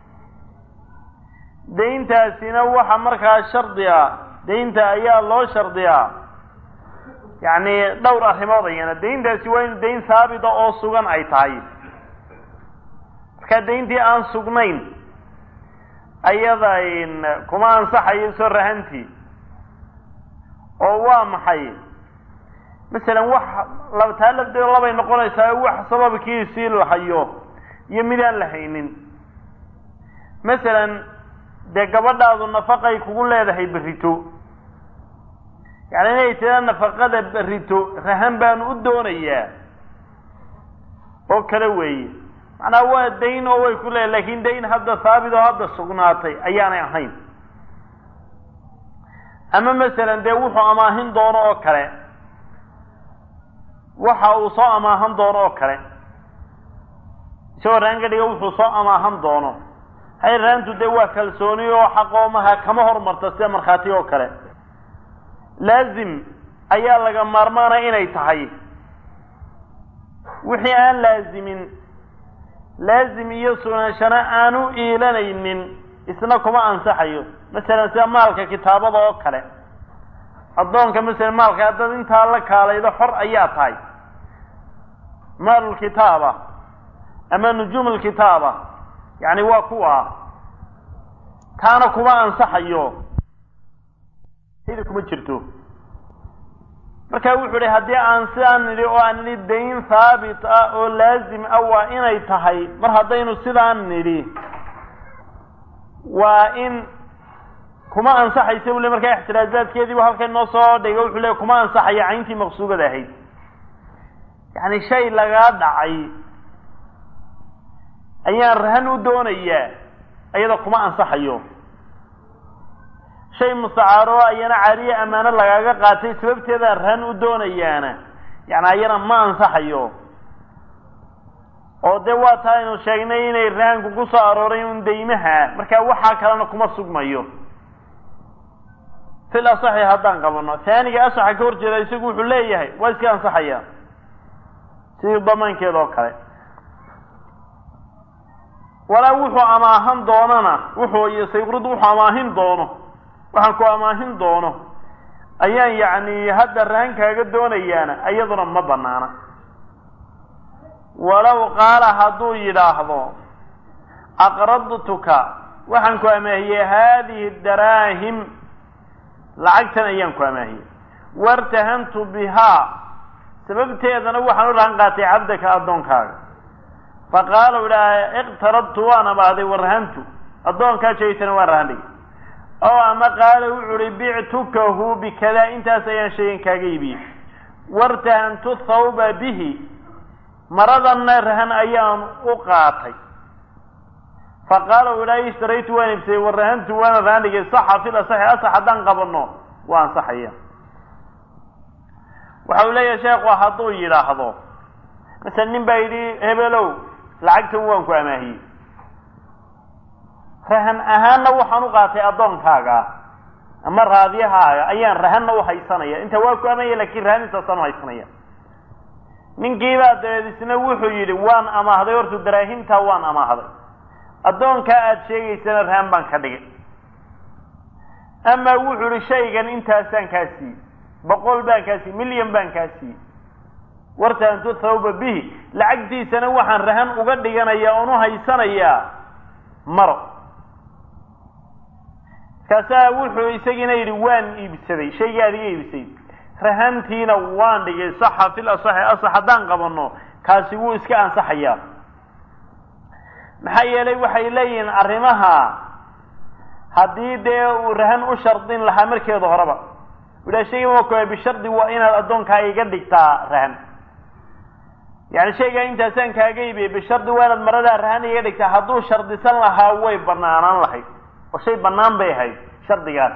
dayntaasina waxa markaa shardi a daynta ayaa loo shardiyaa yacni dhowr arrimood ayana dayntaasi waa inu dayn haabita oo sugan ay tahay markaa dayntii aan sugnayn ayada kuma ansaxayo soo rahantii oo waa maxay masalan wax taa lafteeda labay noqonaysaa wax sababkiisii la hayo iyo midaan la haynin masalan dee gabadhaadu nafaqay kugu leedahay berrito yacni inay tiraa nafaqada berrito rahan baanu u doonayaa oo kale weeye macnaa waa dayn oo way ku leedahay lakin dayn hadda haabit oo hadda sugnaatay ayaanay ahayn ama masalan dee wuxuu amaahin doono oo kale waxa uu soo amaahan doono oo kale isagoo raan ka dhiga wuxuu soo amaahan doono hay raantu dee waa kalsooni oo xaqoomaha kama hormarta sida markhaati oo kale laazim ayaa laga maarmaanaya inay tahay wixii aan laazimin laazim iyo sunaanshana aanu iilanaynin isna kuma ansaxayo masalan sida maalka kitaabada oo kale addoonka masalan maalka haddaad intaa la kaalaydo xor ayaa tahay maalulkitaaba ama nujuum lkitaaba yani waa kuwa taana kuma ansaxayo hidi kuma jirto marka wuxuu ihi haddii aan sidaan nidhi oo aan nidhi dayn haabit ah oo laazim ah waa inay tahay mar haddaynu sidaan nidhi waa in kuma ansaxaysa buu le markaa ixtiraazaadkeediibu halkan noo soo dhigo wuxuu le kuma ansaxaya cayntii maqsuugada ahayd yacni shay lagaa dhacay ayaan rahan u doonayaa iyada kuma ansaxayo shay mustacaaro ayana caariye ammaano lagaaga qaatay sababteedaan rahan u doonayaana yani ayana ma ansaxayo oo dee waa taa aynu sheegnay inay rahanku ku soo arooray un daymaha marka waxaa kalena kuma sugmayo fil asaxi haddaan qabano taaniga asaxa ka hor jeeda isagu wuxuu leeyahay waa iska ansaxaya sidii damaankeeda oo kale walaa wuxuu amaahan doonana wuxuu iyo sayqrud wuxuu amaahin doono waxaan ku amaahin doono ayaan yacni hadda rahan kaaga doonayaana iyaduna ma banaana walow qaala hadduu yidhaahdo aqradtuka waxaan ku amaahiyey haadihi daraahim lacagtan ayaan ku amaahiyey wartahantu bihaa sababteedana waxaan u rahan qaatay cabdaka addoonkaaga faqaala u idhaha iqtaradtu waan amaaday warahantu addoonkaa jeegtana waan rahan dhigay oo ama qaala wuxuu uhi bictukahu bikadaa intaas ayaan shaygan kaaga iibiyey wartahantu thawba bihi maradanna rahan ayaan u qaatay faqaala u idhaha ishtaraytu waan iibsaday warahantu waana rahan dhigay saxa fil asaxi asax haddaan qabano waa ansaxaya waxa uu leeyahay sheekhu hadduu yidhaahdo masala nin baa yidhi hebelow lacagtan waan ku amaahiyey rahan ahaanna waxaan u qaatay addoonkaaga ama raadiyahaaga ayaan rahanna u haysanaya inta waa ku amaahaya lakin rahan intaasaan u haysanaya ninkiibaa dabeed isna wuxuu yidhi waan amaahday horta daraahimtaa waan amaahday addoonkaa aada sheegaysana rahan baan ka dhigay ama wuxuu yihi shaygan intaasaan kaa siiyey boqol baan kaa siiyey milyan baan kaa siiyey wartaantu thawba bihi lacagtiisana waxaan rahan uga dhiganayaa oon u haysanayaa maro kaasaa wuxuu isagiina yidhi waan iibsaday shaygii aad iga iibsay rahantiina waan dhigay saxa fil asaxi asax haddaan qabano kaasi wuu iska ansaxayaa maxaa yeelay waxay leeyihiin arrimaha haddii dee uu rahan u shardin lahaa markeeda horeba idhaa shayga waa koa bishardi waa inaad addoonkaa iga dhigtaa rahan yani shaygaa intaasaan kaaga iibiyey bishardi waa inaad maradaa rahan iga dhigtaa hadduu shardisan lahaa way banaanaan lahayd oo shay banaan bay ahayd shardigaas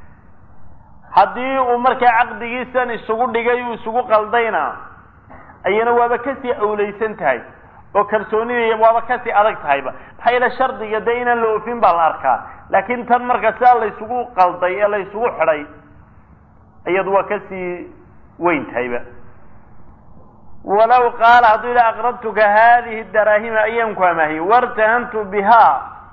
haddii uu markaa caqdigiisan isugu dhigay uu isugu qaldayna ayana waaba kasii awleysan tahay oo kalsoonidii waaba kasii adag tahayba maxaa yeele shardiga dee inaan la oofin baa la arkaa laakiin tan marka sidaa laysugu qalday ee la ysugu xidhay iyadu waa kasii weyn tahayba walaw qaala hadduu yidhi aqradtuka haadihi daraahima ayaan ku amaahiyey wartahantu bihaa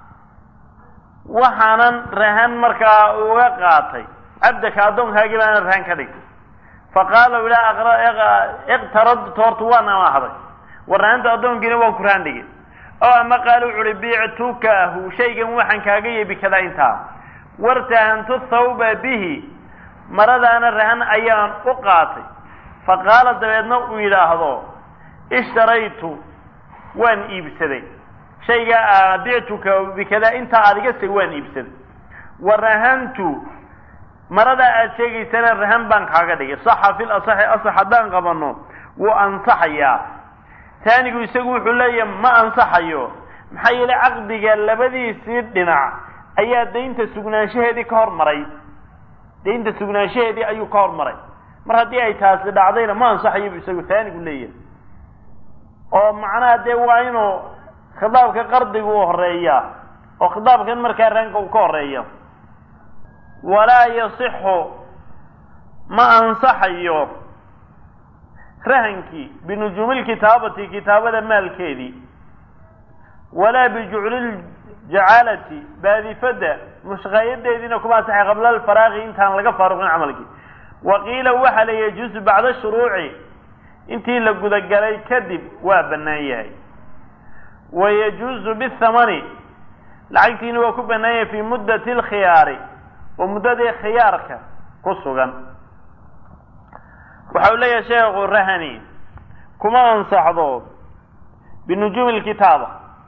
waxaanan rahan markaa uga qaatay cabdaka addoonkaagii baana rahan ka dhigtay faqaala u idhaha iqtaradtu horta waan amaahday warahanta addoonkiina waan ku rahan dhigay oo ama qaala wuxu uhi bictukahu shaygan waxaan kaaga yeebi kadaa intaa wartahantu thawba bihi maradaana rahan ayaan u qaatay faqaala dabeedna uu yidhaahdo ishtaraytu waan iibsaday shaygaa bictuka bikadaa intaa aad iga say waan iibsaday warahantu maradaa aad sheegaysana rahan baan kaaga dhigay saxa fil asaxi asax haddaan qabano wuu ansaxayaa taanigu isagu wuxuu leeyahay ma ansaxayo maxaa yeelay caqdiga labadiisii dhinac ayaa daynta sugnaanshaheedii ka hormaray daynta sugnaanshaheedii ayuu ka hormaray mar haddii ay taasi dhacdayna ma ansaxayo bu isagu taanigu leeyahay oo macnaha dee waa inuu khitaabka qardiga u horeeya oo khitaabkan markaa raanka uu ka horeeya walaa yasixu ma ansaxayo rahankii binujuumi lkitaabati kitaabada maalkeedii walaa bijucli jacaalati baadifada mushqaayadeediina kuma ansaxay qabla alfaraaqi intaan laga faaruqin camalkii wa qiila waxaa la yajuusu bacda shuruuci intii la gudagalay kadib waa bannaan yahay wa yajuusu bithamani lacagtiina waa ku banaanyay fii muddati alkhiyaari oo muddadii khiyaarka ku sugan waxa uu leeyahay sheekhu rahani kuma ansaxdo binujuumi lkitaaba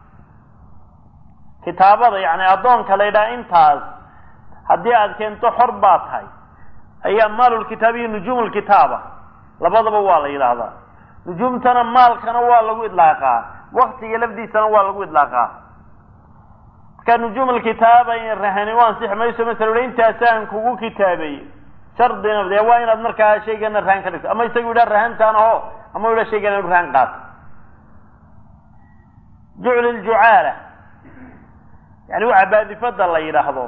kitaabada yani addoonka la yidhaha intaas haddii aad keento xor baa tahay ayaa maalulkitaaba iyo nujuum lkitaaba labadaba waa la yidhaahdaa nujuumtana maalkana waa lagu idlaaqaa waktiga lafdiisana waa lagu idlaaqaa marka nujuum alkitaaba in rahani u ansixi mayso masala intaasaan kugu kitaabay shardina dee waa inaad markaa shaygana rahan ka dhigto ama isagu yidhaha rahantaan aho ama yidhaha shaygana inu rahan qaato jucl ljucaala yani waxa baadifada la yidhaahdo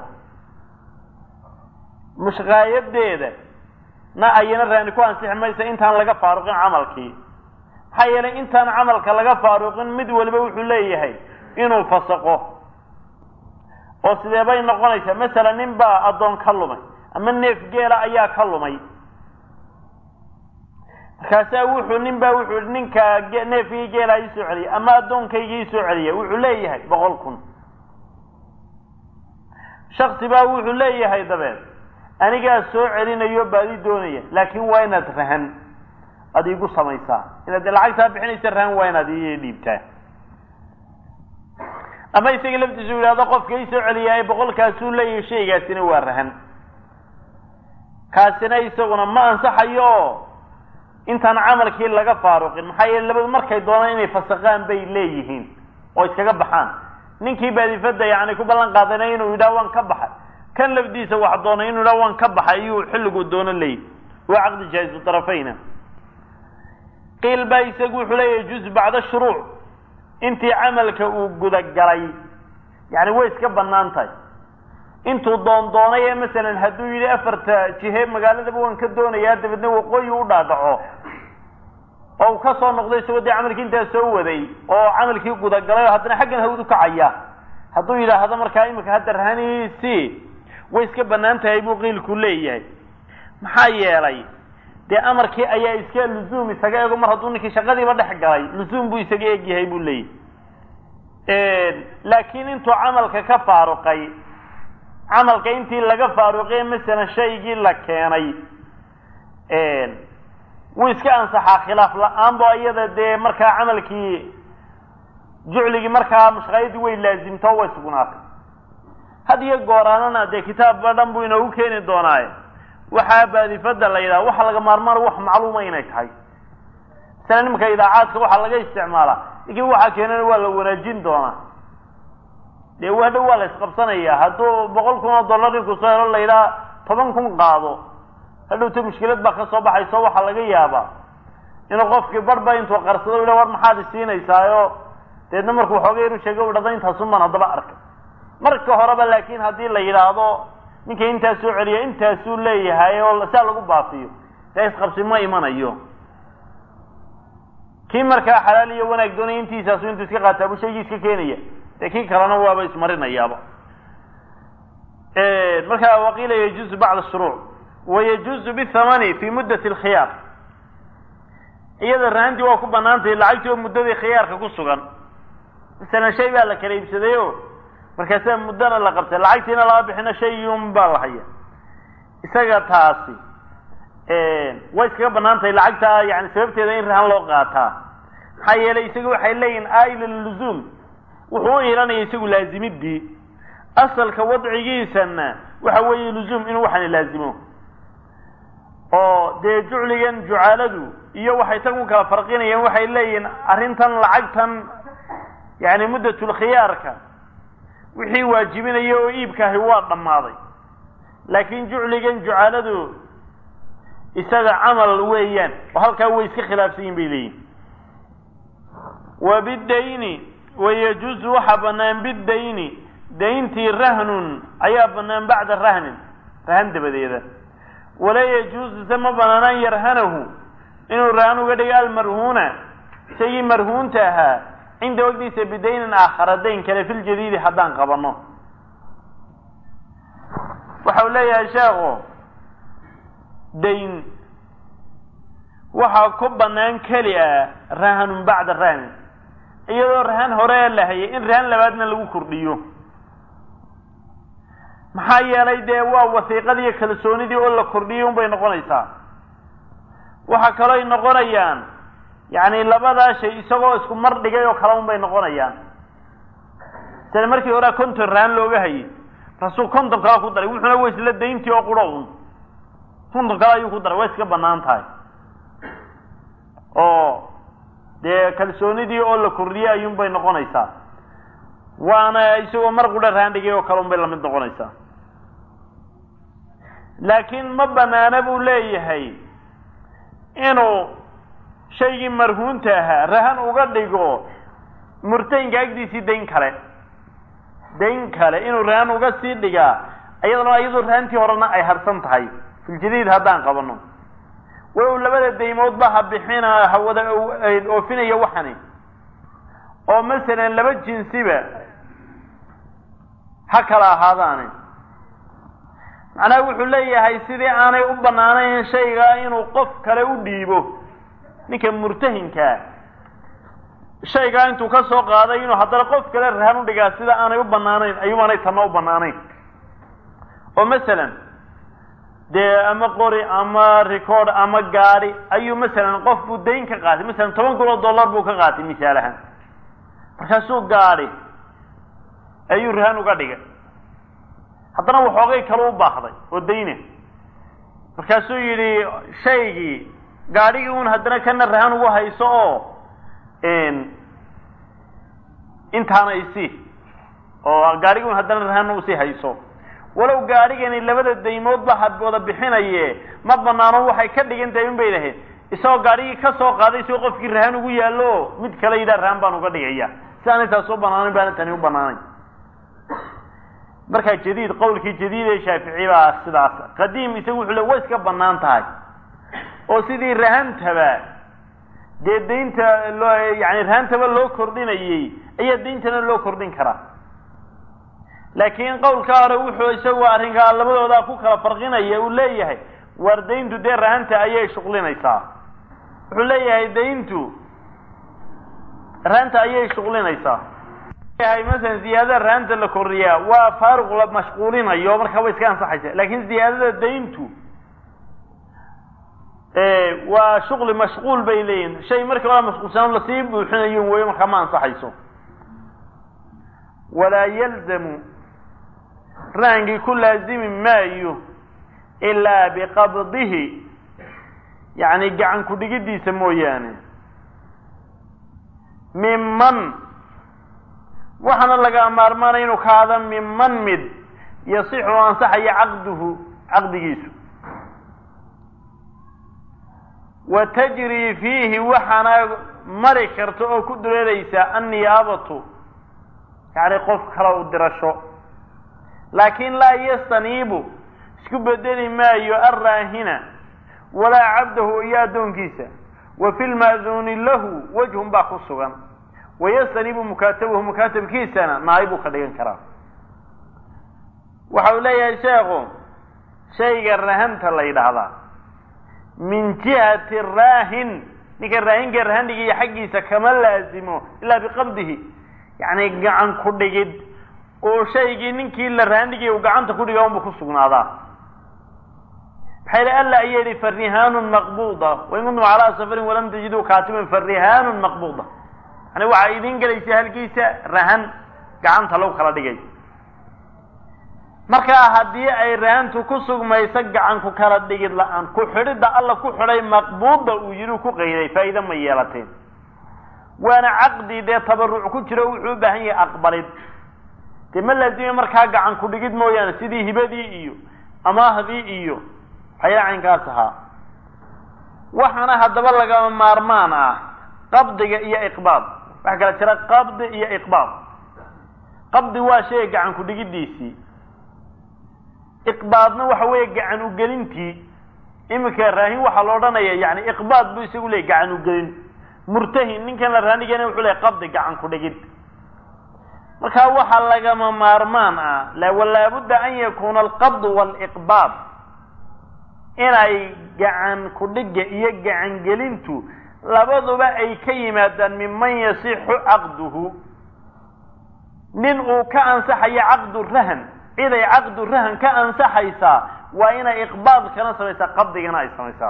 mushqaayadeeda na ayana raani ku ansixi maysa intaan laga faaruqin camalkii maxaa yeelay intaan camalka laga faaruqin mid waliba wuxuu leeyahay inuu fasaqo oo sidee bay noqonaysaa masalan nin baa addoon ka lumay ama neef geela ayaa ka lumay markaasaa wuxuu nin baa wuxuu i ninka neefkii geela ii soo celiya ama addoonkayga ii soo celiya wuxuu leeyahay boqol kun shaksi baa wuxuu leeyahay dabeed anigaa soo celinayo baadi doonaya laakiin waa inaad rahan ad iigu samaysaa inaad lacagtaa bixinaysa rahan waa inaad ii dhiibtaa ama isaga laftiisu yidhahdo qofka ii soo celiyaa boqolkaasuu leeyahay shaygaasina waa rahan kaasina isaguna ma ansaxayo intaan camalkii laga faaruqin maxaa yeele labadu markay doonaan inay fasaqaan bay leeyihiin oo iskaga baxaan ninkii baadifada yani ku ballan qaadana inuu yidhaha waan ka baxay kan lafdiisa wax doonay inuu yidhaha waan ka baxay iyuu xilliguu doono leeyahy waa caqdi jaa'izu tarafayna qiil baa isagu wuxuu leeyahay juz bacda shuruuc intii camalka uu gudagalay yani way iska banaan tahay intuu doondoonay ee masalan hadduu yidhi afarta jihe magaaladaba waan ka doonayaa dabeedna waqooyi u dhaadhaco oo uu ka soo noqday isagoo dee camalkii intaa soo waday oo camalkii gudagalay oo haddana xaggan hawd u kacaya hadduu yidhaahdo markaa imika hadda rahaniisi way iska banaan tahay buu qiilku leeyahay maxaa yeelay dee amarkii ayaa iska luzuum isaga ego mar hadduu ninkii shaqadiiba dhex galay luzuum buu isaga egyahay buu leeyahay laakiin intuu camalka ka faaruqay camalka intii laga faaruqay masalan shaygii la keenay wuu iska ansaxaa khilaaf la-aan bo iyada dee markaa camalkii jucligii markaa mushqaayadii way laazimto way sugnaatay had iyo gooraanana dee kitaabba dhan buu inoogu keeni doonaaye waxaa baadifada la yidhaha waxa laga maarmaan wax macluuma inay tahay masala nimanka idaacaadka waxaa laga isticmaalaa lakin waxaa keenana waa la wanaajin doonaa dee hadhow waa la isqabsanaya hadduu boqol kun oo dollar ninku soo helo la yidhaha toban kun qaado hadhowta mushkilad baa kasoo baxayso waxaa laga yaabaa inuu qofkii barba intuu qarsado yidha war maxaad isiinaysaayo deedna markuu xoogay inuu sheego dhada intaasun baan haddaba arkay marka horeba laakin haddii la yidhaahdo ninka intaa soo celiya intaasuu leeyahay oo saa lagu baafiyo dee isqabsi ma imanayo kii markaa xalaal iyo wanaag doonaya intiisaasu intuu iska qaataa buu shaygii iska keenaya dee kii kalena waaba ismarinayaaba markaa waqiila yajuuzu bacda shuruuc wayajuuzu bithamani fi muddati alkhiyaar iyada rahantii waa ku banaantahay lacagtii oo muddadii khiyaarka ku sugan masalan shay baa la kala iibsaday o markaasaa muddana la qabtay lacagtiina lama bixino shayun baa la haya isaga taasi way iskaga banaan tahay lacagta yani sababteeda in rahan loo qaataa maxaa yeelay isaga waxay leeyihin aila luzuum wuxuu u ilanaya isagu laazimidii asalka wadcigiisana waxa weeye luzuum inuu waxani laazimo oo dee jucligan jucaaladu iyo waxay tan ku kala farqinayaan waxay leeyihiin arrintan lacagtan yani muddatulkhiyaarka wixii waajibinaya oo iibkaahi waa dhammaaday laakiin jucligan jucaaladu isaga camal weeyaan oo halkaa way iska khilaafsan yihin bay leeyihin wa bidayni wayajuuzu waxaa banaan bidayni dayntii rahnun ayaa banaan bacda rahnin rahan dabadeeda walaa yajuuzu se ma banaan an yarhanahu inuu rahan uga dhigo almarhuuna shaygii marhuunta ahaa cinda wagdiisa bidaynin aakhara dayn kale fi ljadiidi haddaan qabano waxau leeyahay sheekhu dayn waxaa ku banaan keli ah rahanun bacda rahnin iyadoo rahan hore la hayay in rahan labaadna lagu kordhiyo maxaa yeelay dee waa wasiiqadii kalsoonidii oo la kordhiyey unbay noqonaysaa waxaa kalooy noqonayaan yacni labadaa shay isagoo isku mar dhigay oo kale unbay noqonayaan sida markii horea konton raan looga hayay markaasuu konton kale ku daray wuxuuna wa isla dayntii oo quro un konton kale ayuu ku daray way iska banaan tahay oo dee kalsoonidii oo la kordhiyey ayuunbay noqonaysaa waana isagoo mar qudha raan dhigay oo kale unbay lamid noqonaysaa laakiin ma banaana buu leeyahay inuu shaygii marhuunta ahaa rahan uga dhigo murtahinka agdiisii dayn kale dayn kale inuu rahan uga sii dhigaa iyadana iyadoo rahantii horena ay harsan tahay filjadiid haddaan qabano walow labada daymoodba ha bixina hawada oofinaya waxani oo masalan laba jinsiba ha kala ahaadaani macnaha wuxuu leeyahay sidii aanay u banaanayn shaygaa inuu qof kale u dhiibo ninka murtahinkaa shaygaa intuu ka soo qaaday inuu haddana qof kale rahan u dhigaa sida aanay u banaanayn ayuubaanay tanna u banaanayn oo masalan dee ama qori ama record ama gaadi ayuu masalan qof buu dayn ka qaatay masalan toban kun oo dollar buu ka qaatay misaal ahaan markaasuu gaadi ayuu rahan uga dhigay haddana waxoogay kale u baahday oo dayna markaasuu yidhi shaygii gaadhigii un haddana kana rahan ugu hayso oo intaana isii oo gaadhigii un haddana rahan usii hayso walow gaadhigani labada daymoodba ha wada bixinaye ma banaano waxay ka dhigan tahay un bay lahayd isagoo gaadhigii ka soo qaaday si qofkii rahan ugu yaallo mid kale yidhaha rahan baan uga dhigaya si aanay taas u banaanan baana tani u banaanayn markaa jadiid qawlkii jadiid ee shaafici baa sidaas qadiim isagu wuxuu le way iska banaan tahay oo sidii rahantaba dee daynta loo yani rahantaba loo kordhinayey ayaa dayntana loo kordhin karaa laakiin qawlka hore wuxuu isagu arrinkaa labadooda ku kala farqinaya uu leeyahay waar dayntu dee rahanta ayay shuqlinaysaa wuxuu leeyahay dayntu rahanta ayay shuqlinaysaa yahay masalan ziyaadada rahanta la kordhiyaa waa faaruq la mashquulinayo markaa way iska ansaxaysa laakiin ziyaadada dayntu waa shuqli mashquul bay leeyihin shay marka waa mashquulsanaan lasii buuxinayo wey markaa ma ansaxayso walaa yalzamu rahangii ku laazimi maayo ilaa biqabdihi yani gacan ku dhigidiisa mooyaane miman waxaana laga maarmaanaya inuu kaada miman mid yasixu o ansaxaya caqduhu caqdigiisu wa tajrii fiihi waxaana mari karta oo ku dureeraysaa anniyaabatu yani qof kale u dirasho laakin laa yastaniibu isku bedeli maayo alraahina walaa cabdahu iyo addoonkiisa wa fi lma'duuni lahu wajhun baa ku sugan wayastanibu mukaatabahu mukaatabkiisana naayibuu ka dhigan karaa waxa uu leeyahay sheekhu shayga rahanta la yidhaahdaa min jihati raahin ninka raahinka rahandhigiiyo xaggiisa kama laazimo ilaa biqabdihi yacni gacan ku dhigid oo shaygii ninkii la rahandhigay uu gacanta ku dhiga unba ku sugnaadaa maxay li alla aya yihi farihaanun maqbuuda wain kuntum calaa safarin walam tajiduu kaatiban farihaanun maqbuuda yani waxaa idin gelaysa halkiisa rahan gacanta lagu kala dhigay markaa haddii ay rahantu ku sugmayso gacan ku kala dhigid la-aan ku xidhidda alla ku xidhay maqbuuda uu yidhi ku qayday faa'iida ma yeelateen waana caqdi dee tabaruc ku jiro wuxuu u baahan yahay aqbalid dee ma laazimay markaa gacan ku dhigid mooyaane sidii hibadii iyo amaahdii iyo waxyaala caynkaas ahaa waxaana haddaba lagama maarmaan ah qabdiga iyo iqbaad waxaa kala jira qabdi iyo iqbaad qabdi waa shay gacan ku dhigidiisii iqbaadna waxa weeye gacan ugelintii iminka raahin waxaa la odhanaya yani iqbaad buu isagu leeyay gacan ugelin murtahin ninkan la raanigana wuxuu leeyay qabdi gacan ku dhigid markaa waxaa lagama maarmaan ah laabudda an yakuna alqabdu waliqbaad inay gacan ku dhiga iyo gacan gelintu labaduba ay ka yimaadaan minman yasixu caqduhu nin uu ka ansaxayo caqdu rahan ciday caqdu rahan ka ansaxaysaa waa inay iqbaadkana samaysaa qabdigana ay samaysaa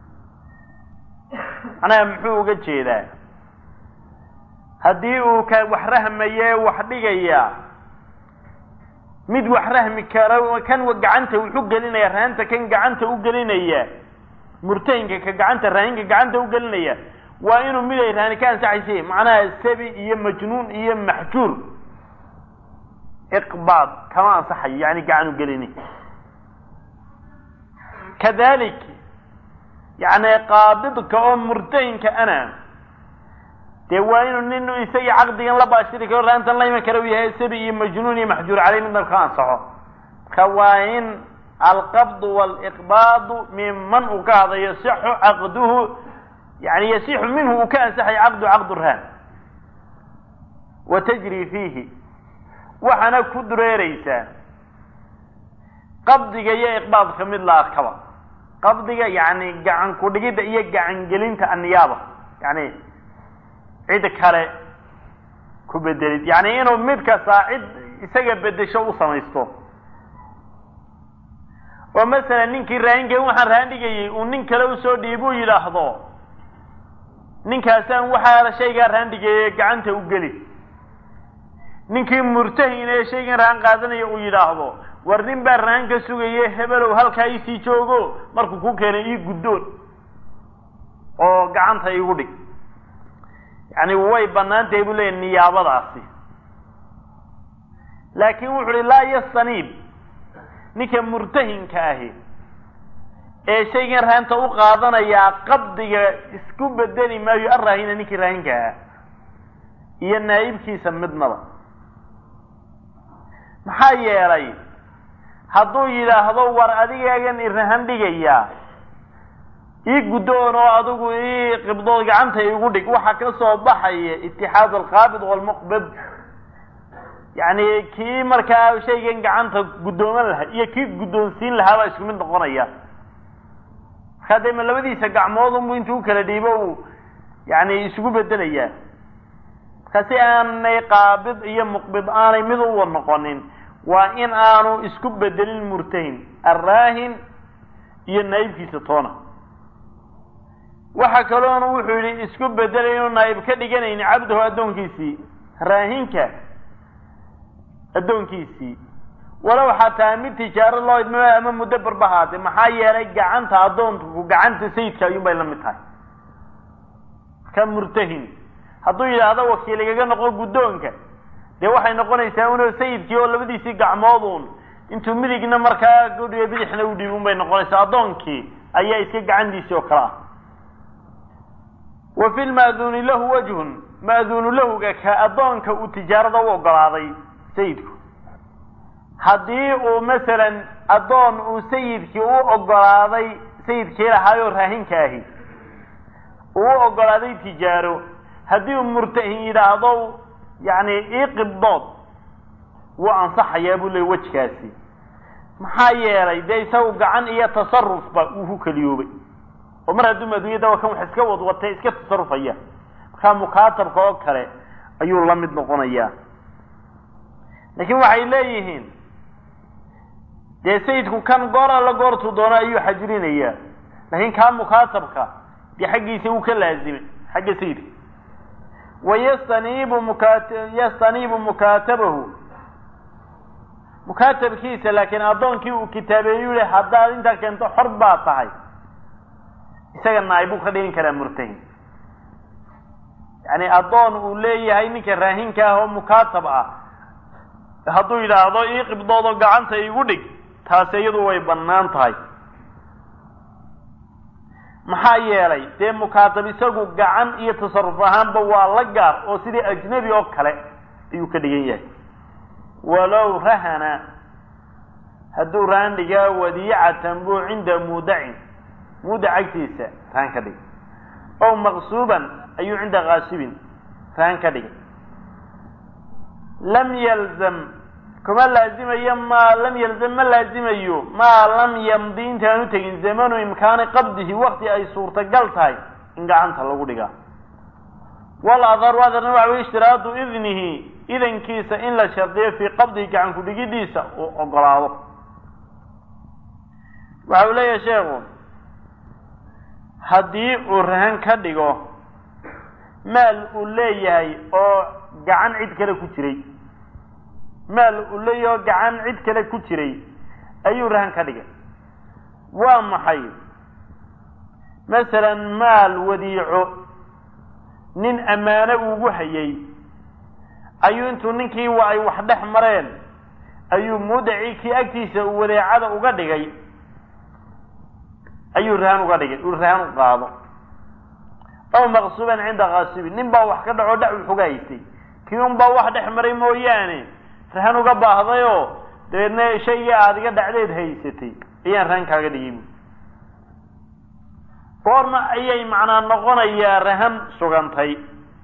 macnaha muxuu uga jeedaa haddii uu ka wax rahmaye wax dhigaya mid wax rahmi kara kan gacanta wuxu gelinaya rahanta kan gacanta u gelinaya murtahinka ka gacanta raahinka gacanta u gelinaya waa inuu mid ay rahani ka ansaxaysa macnaha sabi iyo majnuun iyo maxjuur iqbaad kama ansaxayo yani gacan u gelini kadalik yani qaabidka oo murtahinka ana dee waa inuu nin isagii caqdigan la baashiri karo raantan la iman kara u yahay sabi iyo majnuun iyo maxjuur caleyh midna ka ansaxo marka waa in alqabdu waliqbaadu minman uu ka hada yasixu caqduhu yani yasixu minhu uu ka ansaxay caqdu caqdu rahan wa tajri fiihi waxaana ku dureereysaa qabdiga iyo iqbaadka mid la arkaba qabdiga yani gacan ku-dhigidda iyo gacan gelinta anniyaaba yani cid kale ku bedelid yani inuu mid kastaa cid isaga bedesho u samaysto oo masalan ninkii raahinka waxaan rahan dhigayay uu nin kale usoo dhiibuu yidhaahdo ninkaasaan waxaa shaygaa rahan dhigayay gacanta u geli ninkii murtahin ee shaygan rahan qaadanaya uu yidhaahdo war nin baa rahan ka sugaye hebelow halkaa isii joogo markuu ku keenay ii guddoon oo gacanta igu dhig yani way banaan tahay buu leeyahy niyaabadaasi laakin wuxu uhi laa yastaniib ninka murtahinka ahi ee shaygan rahanta u qaadanayaa qabdiga isku bedeli maayo arraahina ninkii raahinka ahaa iyo naa'ibkiisa midnaba maxaa yeelay hadduu yidhaahdo war adigaagan irahan dhigayaa ii guddoon oo adigu ii qibdood gacanta igu dhig waxaa ka soo baxaya itixaad alqaabid walmuqbid yani kii markaa shaygan gacanta guddooman lahaa iyo kii guddoonsiin lahaa baa isku mid noqonaya markaa dee ma labadiisa gacmood unbu intuu u kala dhiibo uu yani isugu bedelayaa marka si aanay qaabid iyo muqbid aanay mid uwa noqonin waa in aanu isku bedelin murtahin arraahin iyo naa'ibkiisa toona waxa kaloona wuxuu yihi isku bedelay inuu naa'ib ka dhiganayni cabdahu addoonkiisii raahinka addoonkiisii walow xataa mid tijaaro loo idmo ama muddo barbahaade maxaa yeelay gacanta addoonku gacanta sayidka ayuun bay la mid tahay ka murtahin hadduu yidhaahdo wakiil igaga noqo guddoonka dee waxay noqonaysaa unoo sayidkii oo labadiisii gacmood uun intuu midigna markaa gudhiga bidixna u dhiib un bay noqonaysaa addoonkii ayaa iska gacantiisii oo kale ah wa fi lma'duuni lahu wajhun ma'duunu lahuga ka addoonka uu tijaarada u ogolaaday sayidku haddii uu masalan addoon uu sayidkii u ogolaaday sayidkii lahaayoo raahinka ahi uu u ogolaaday tijaaro haddii uu murtahin yidhaahdo yani ii qibdood wuu ansaxayaa buu leey wejkaasi maxaa yeelay dee isagu gacan iyo tasarufba uu ku keliyoobay oo mar hadduu adduunyada waa kan wax iska wadwatay iska tasarufaya markaa mukaatabka oo kale ayuu la mid noqonayaa laakiin waxay leeyihiin dee sayidku kan goor alla goortuu doono ayuu xajrinayaa laakiin kaa mukaatabka dee xaggiisa uu ka laazimay xagga sayidka wayastaniibu mukat yastaniibu mukaatabahu mukaatabkiisa laakiin addoonkii uu kitaabeeyu le haddaad intaa keento xor baa tahay isaga naa'ibuu ka dhigin karaa murtahin yani addoon uu leeyahay ninka raahinka ah oo mukaatab ah hadduu yidhaahdo ii qibdoodoo gacanta igu dhig taasi iyadu way bannaan tahay maxaa yeelay dee mukaatab isagu gacan iyo tasaruf ahaanba waa la gaar oo sidii ajnebi oo kale ayuu ka dhigan yahay walow rahana hadduu rahan dhigaa wadiicatan buu cinda muudacin muudac agtiisa rahan ka dhigay ow maqsuuban ayuu cinda kaasibin rahan ka dhigay lam yalzam kuma laazimayo maa lam yalzam ma laazimayo maa lam yamdi intaanu tegin zamanu imkaani qabdihi wakti ay suurtagal tahay in gacanta lagu dhigaa wal adharu adarna waxa wey ishtiraadu idnihi idankiisa in la shardiyo fii qabdihi gacan ku-dhigidiisa uu ogolaado waxa uu leeyahay sheekhu haddii uu rahan ka dhigo maal uu leeyahay oo gacan cid kale ku jiray maal uu leeyahay oo gacan cid kale ku jiray ayuu rahan ka dhigay waa maxay masalan maal wadiico nin ammaano ugu hayay ayuu intuu ninkii wa ay wax dhex mareen ayuu mudaci kii agtiisa uu wadeecada uga dhigay ayuu rahan uga dhigay uu rahan u qaado aw maqsuuban cinda kaasibin nin baa wax ka dhaco dhac uxuga haystay kii un baa wax dhex maray mooyaane rahan uga baahdayoo dabeedna shaygii aada iga dhacdeed haysatay ayaan rahan kaaga dhigay bu goorma ayay macnaa noqonayaa rahan sugantay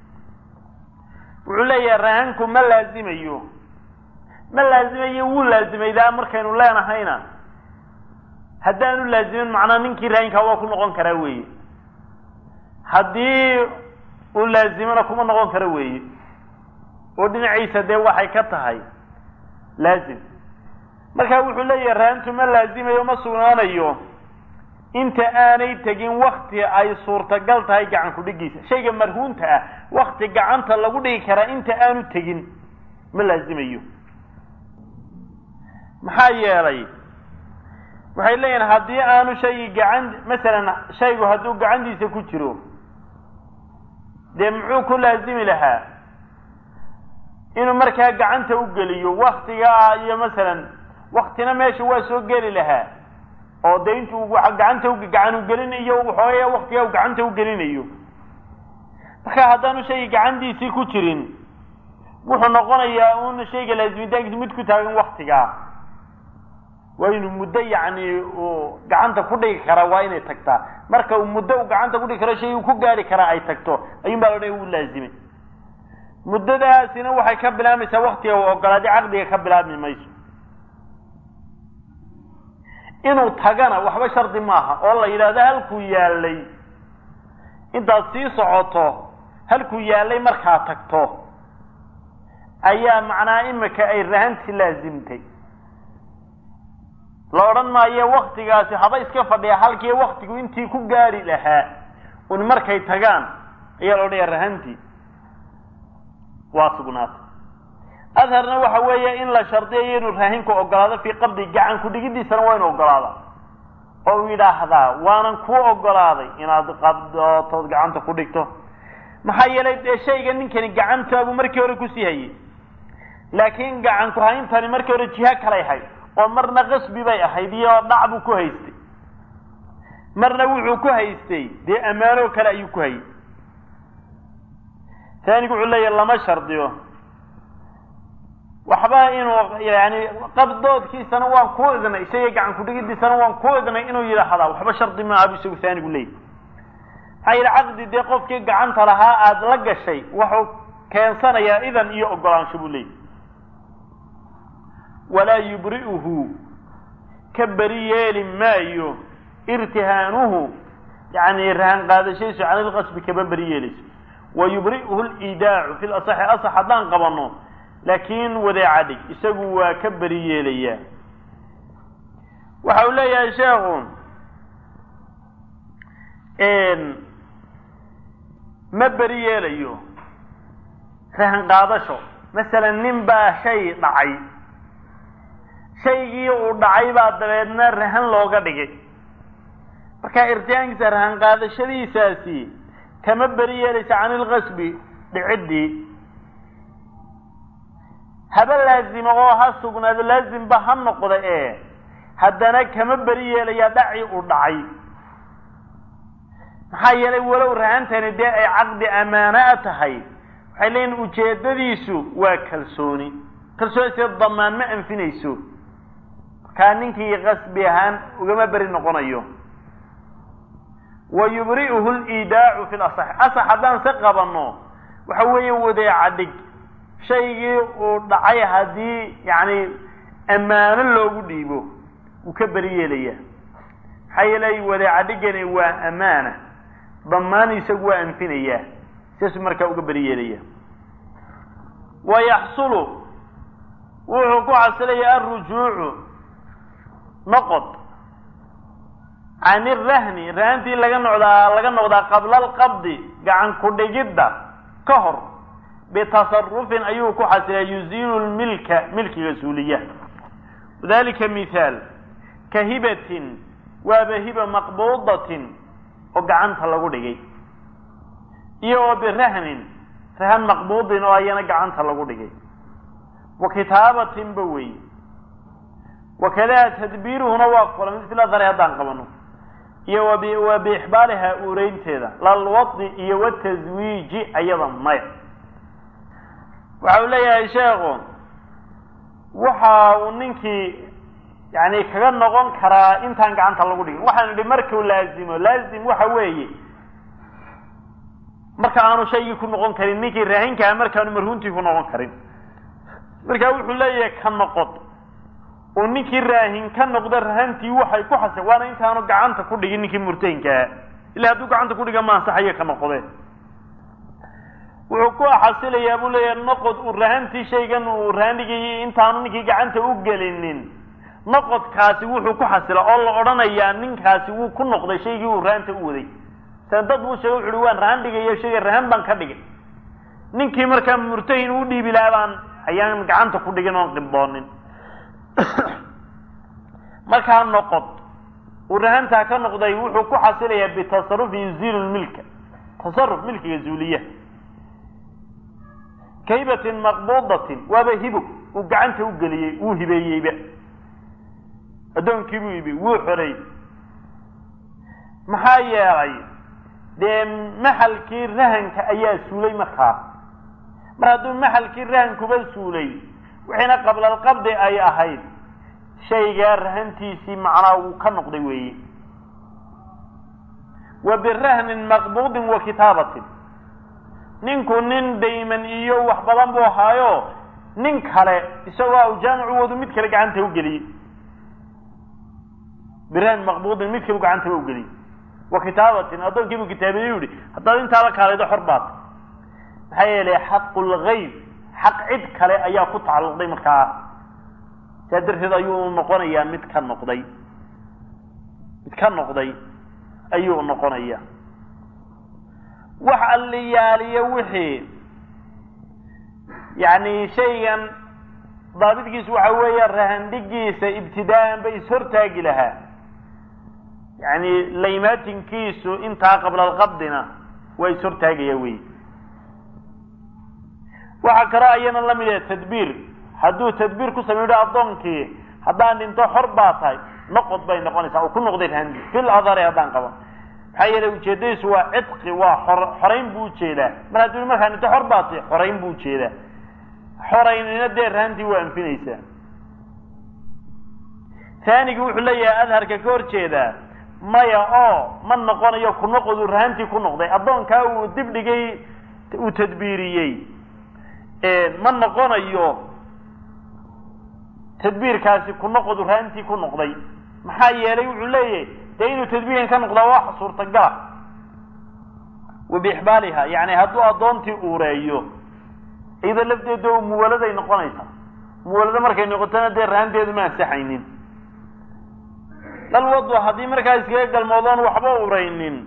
wuxuu leeyahay rahanku ma laazimayo ma laazimayo wuu laazimaydaa markaynu leenahayna haddaanu laazimin macnaa ninkii rahankaa waa ku noqon karaa weeye haddii uu laazimona kuma noqon karo weeye oo dhinaciisa dee waxay ka tahay laazim marka wuxuu leeyahay rahantu ma laazimayo ma sugnaanayo inta aanay tegin wakti ay suurtagal tahay gacan ku-dhigiisa shayga marhuunta ah wakti gacanta lagu dhigi karaa inta aanu tegin ma laazimayo maxaa yeelay waxay leeyihin haddii aanu shaygii gacan masalan shaygu hadduu gacantiisa ku jiro dee muxuu ku laazimi lahaa inuu markaa gacanta u geliyo waktigaa iyo masalan waktina meesha waa soo geli lahaa oo de intuu gacanta gacan u gelinayo waxooya waktigaa u gacanta u gelinayo marka haddaanu shayga gacantiisii ku jirin wuxuu noqonayaa un shayga laazimitaankiisa mid ku taagan waktigaa waa inuu muddo yacni uu gacanta ku dhigi karaa waa inay tagtaa marka uu muddo uu gacanta kudhigi karo shay uu ku gaari karaa ay tagto ayuun baa loodhan uu laazimay muddadaasina waxay ka bilaabmaysaa waktiga uu ogolaaday caqdiga ka bilaabmi mayso inuu tagana waxba shardi maaha oo la yidhaahdo halkuu yaalay intaad sii socoto halkuu yaalay markaa tagto ayaa macnaa imika ay rahanti laazimtay la odhan maayo waktigaasi haba iska fadhiya halkii waktigu intii ku gaari lahaa un markay tagaan ayaa la odhanaya rahanti waa sugnaatay adharna waxa weeye in la shardiyayo inuu raahinku ogolaado fii qabdi gacan ku-dhigidiisana waa inu ogolaada oo uu yidhaahdaa waanan kuu ogolaaday inaad qabdootood gacanta ku dhigto maxaa yeelay dee shayga ninkani gacantaabuu markii hore kusii hayay laakiin gacan ku-hayntani markii hore jiha kalay hayd oo marna qasbi bay ahayd iyo dhac buu ku haystay marna wuxuu ku haystay dee ammaanoo kale ayuu ku hayay taanigu wuxuu leeyahy lama shardiyo waxba inuu yani qabdoodkiisana waan ku idnay shayga gacan ku-dhigidiisana waan ku idnay inuu yidhaahdaa waxba shardi maaha bu isagu taanigu leeyahy maxaa yidhi caqdi dee qofkii gacanta lahaa aada la gashay wuxuu keensanayaa idan iyo ogolaansho buu leeyahy walaa yubri'uhu ka beri yeeli maayo irtihaanuhu yani rahan qaadashadiisu can ilqasbi kaba beri yeelayso wa yubri'uhu lidaacu fi lasaxi asax haddaan qabano laakiin wadeeca dhig isagu waa ka beri yeelayaa waxa uu leeyahay sheekhu ma beri yeelayo rahan qaadasho masalan nin baa shay dhacay shaygii uu dhacay baa dabeedna rahan looga dhigay marka irtiyaankiisa rahan qaadashadiisaasi kama beri yeelaysa can ilqasbi dhiciddii haba laazimo oo ha sugnaado laazimba ha noqda ee haddana kama beri yeelaya dhaci uu dhacay maxaa yeelay walow rahantani dee ay caqdi amaanaa tahay waxay leeyihin ujeedadiisu waa kalsooni kalsoonise damaan ma anfinayso markaa ninkii qasbi ahaan ugama beri noqonayo wa yubri'uhu lidaacu fi lasax asax haddaan se qabanno waxa weeye wadeeca dhig shaygii uu dhacay haddii yacni ammaano loogu dhiibo wuu ka beri yeelaya maxaa yeelay wadeeca dhigani waa amaana damaan isagu waa anfinayaa sidaasuu markaa uga beri yeelaya wa yaxsulu wuxuu ku xasilayaa alrujuucu noqod can irahni rahantii laga noqdaa laga noqdaa qabla alqabdi gacan ku dhigidda ka hor bitasarufin ayuu ku xasilaa yuziilu lmilka milkiga suuliya wadalika mithaal ka hibatin waaba hiba maqbuudatin oo gacanta lagu dhigay iyo oo birahnin rahan maqbuudin oo ayana gacanta lagu dhigay wa kitaabatinba wey wakadaa tadbiiruhuna waa kula mid fil adhari haddaan qabano iyo wa biixbaaliha uureynteeda lalwadi iyo wataswiiji ayada maya waxa uu leeyahay sheekhu waxa uu ninkii yani kaga noqon karaa intaan gacanta lagu dhigin waxaan idhi markuu laazimo laazim waxa weeye marka aanu shaygii ku noqon karin ninkii raahinkaa markaanu marhuuntii ku noqon karin marka wuxuu leeyahay ka noqod oo ninkii raahin ka noqda rahantii waxay ku xasa waana intaanu gacanta ku dhigin ninkii murtahinkaa ila hadduu gacanta ku dhiga ma ansaxayo ka noqdee wuxuu ku xasilayaa buu leeyahay noqod uu rahantii shaygan uu rahan dhigayay intaanu ninkii gacanta u gelinin noqodkaasi wuxuu ku xasila oo la odhanayaa ninkaasi wuu ku noqday shaygii uu rahanta u waday san dad buu sheegay wuxu uhi waan rahan dhigayo shayga rahan baan ka dhigay ninkii markaa murtahin u dhiibi lahaa baan ayaan gacanta ku dhigin oon qibboonin markaa noqod uu rahantaa ka noqday wuxuu ku xasilayaa bitasarufi yuziilu lmilka tasaruf milkiga zuuliya kaybatin maqbuudatin waaba hibog uu gacanta u geliyey wuu hibeeyeyba addoonkii buu ibi wuu xoray maxaa yeelay dee maxalkii rahanka ayaa suulay markaa mar hadduu maxalkii rahankuba suulay wixiina qablalqabdi ay ahayd shaygaa rahantiisii macnaa wuu ka noqday weeye wa birahnin maqbuudin wa kitaabatin ninku nin dayman iyo wax badan buu ahaayo nin kale isagoo awjaamicu wadu mid kale gacanta u geliyey birahn maqbuudin mid kalu gacantaba u geliyey wa kitaabatin addoonkiibuu kitaabiye u yihi haddaad intaa la kaalaydo xor baad maxaa yeelay xaqu lgayb xaq cid kale ayaa ku tacalluqday markaa saa darteed ayuu noqonayaa mid ka noqday mid ka noqday ayuu noqonaya wax alliyaaliyo wixii yacni shaygan daabidkiisu waxa weeye rahandhigiisa ibtidaa'an ba ishortaagi lahaa yacni laymaatinkiisu intaa qablalqabdina waa ishortaagaya wey waxaa kaloo ayana la mid ah tadbiir hadduu tadbiir ku sameydho addoonkii haddaan dhinto xor baa tahay noqod bay noqonaysaa oo ku noqday rahandi fil adhari haddaan qaban maxaa yeelay ujeedadiisu waa cidqi waa xor xorayn buu ujeedaa mar hadduu markaa dhinto xor baa tahay xorayn buu ujeedaa xoraynina dee rahantii waa anfinaysaa taanigi wuxuu leeyahay adharka ka hor jeedaa maya oo ma noqonayo ku noqoduu rahantii ku noqday addoonkaa uu dib dhigay uu tadbiiriyey ma noqonayo tadbiirkaasi ku noqodu rahantii ku noqday maxaa yeelay wuxuu leeyahay dee inuu tadbiirkan ka noqdaa wax suurtagala wa biixbaaliha yani hadduu addoontii uureeyo iyadoo lafteeda oo muwaladay noqonaysaa muwalado markay noqotona dee rahanteedu ma ansaxaynin dhalwadu haddii markaa iskaga galmoodoon waxba uraynin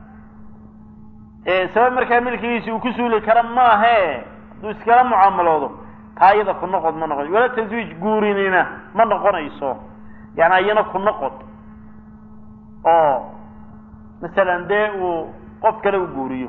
sabab markaa milkigiisi uu ku suuli kara maahe hadduu iskala mucaamaloodo taa iyada ku noqod ma noqon wala taswiij guurinina ma noqonayso yani iyana ku noqod oo masalan dee uu qof kale u guuriyo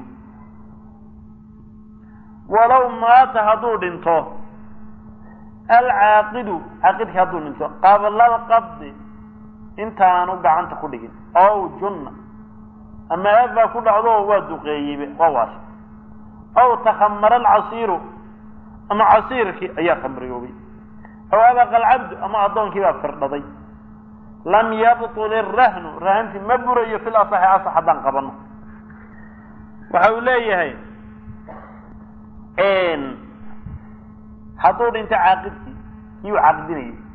walow maata hadduu dhinto alcaaqidu caaqidki hadduu dhinto qabla alqabdi intaanu gacanta ku dhigin ow junna ama aafaa ku dhacdo waa duqeeyeyba waa waasha aw takhamara alcasiiru ama casiirkii ayaa khamriyoobay aw abaqa alcabdu ama addoonkii baa firdhaday lam yabtul irahnu rahanti ma burayo fil asaxi asax haddaan qabano waxa uu leeyahay hadduu dhinto caaqidkii kii uu caaqidinayay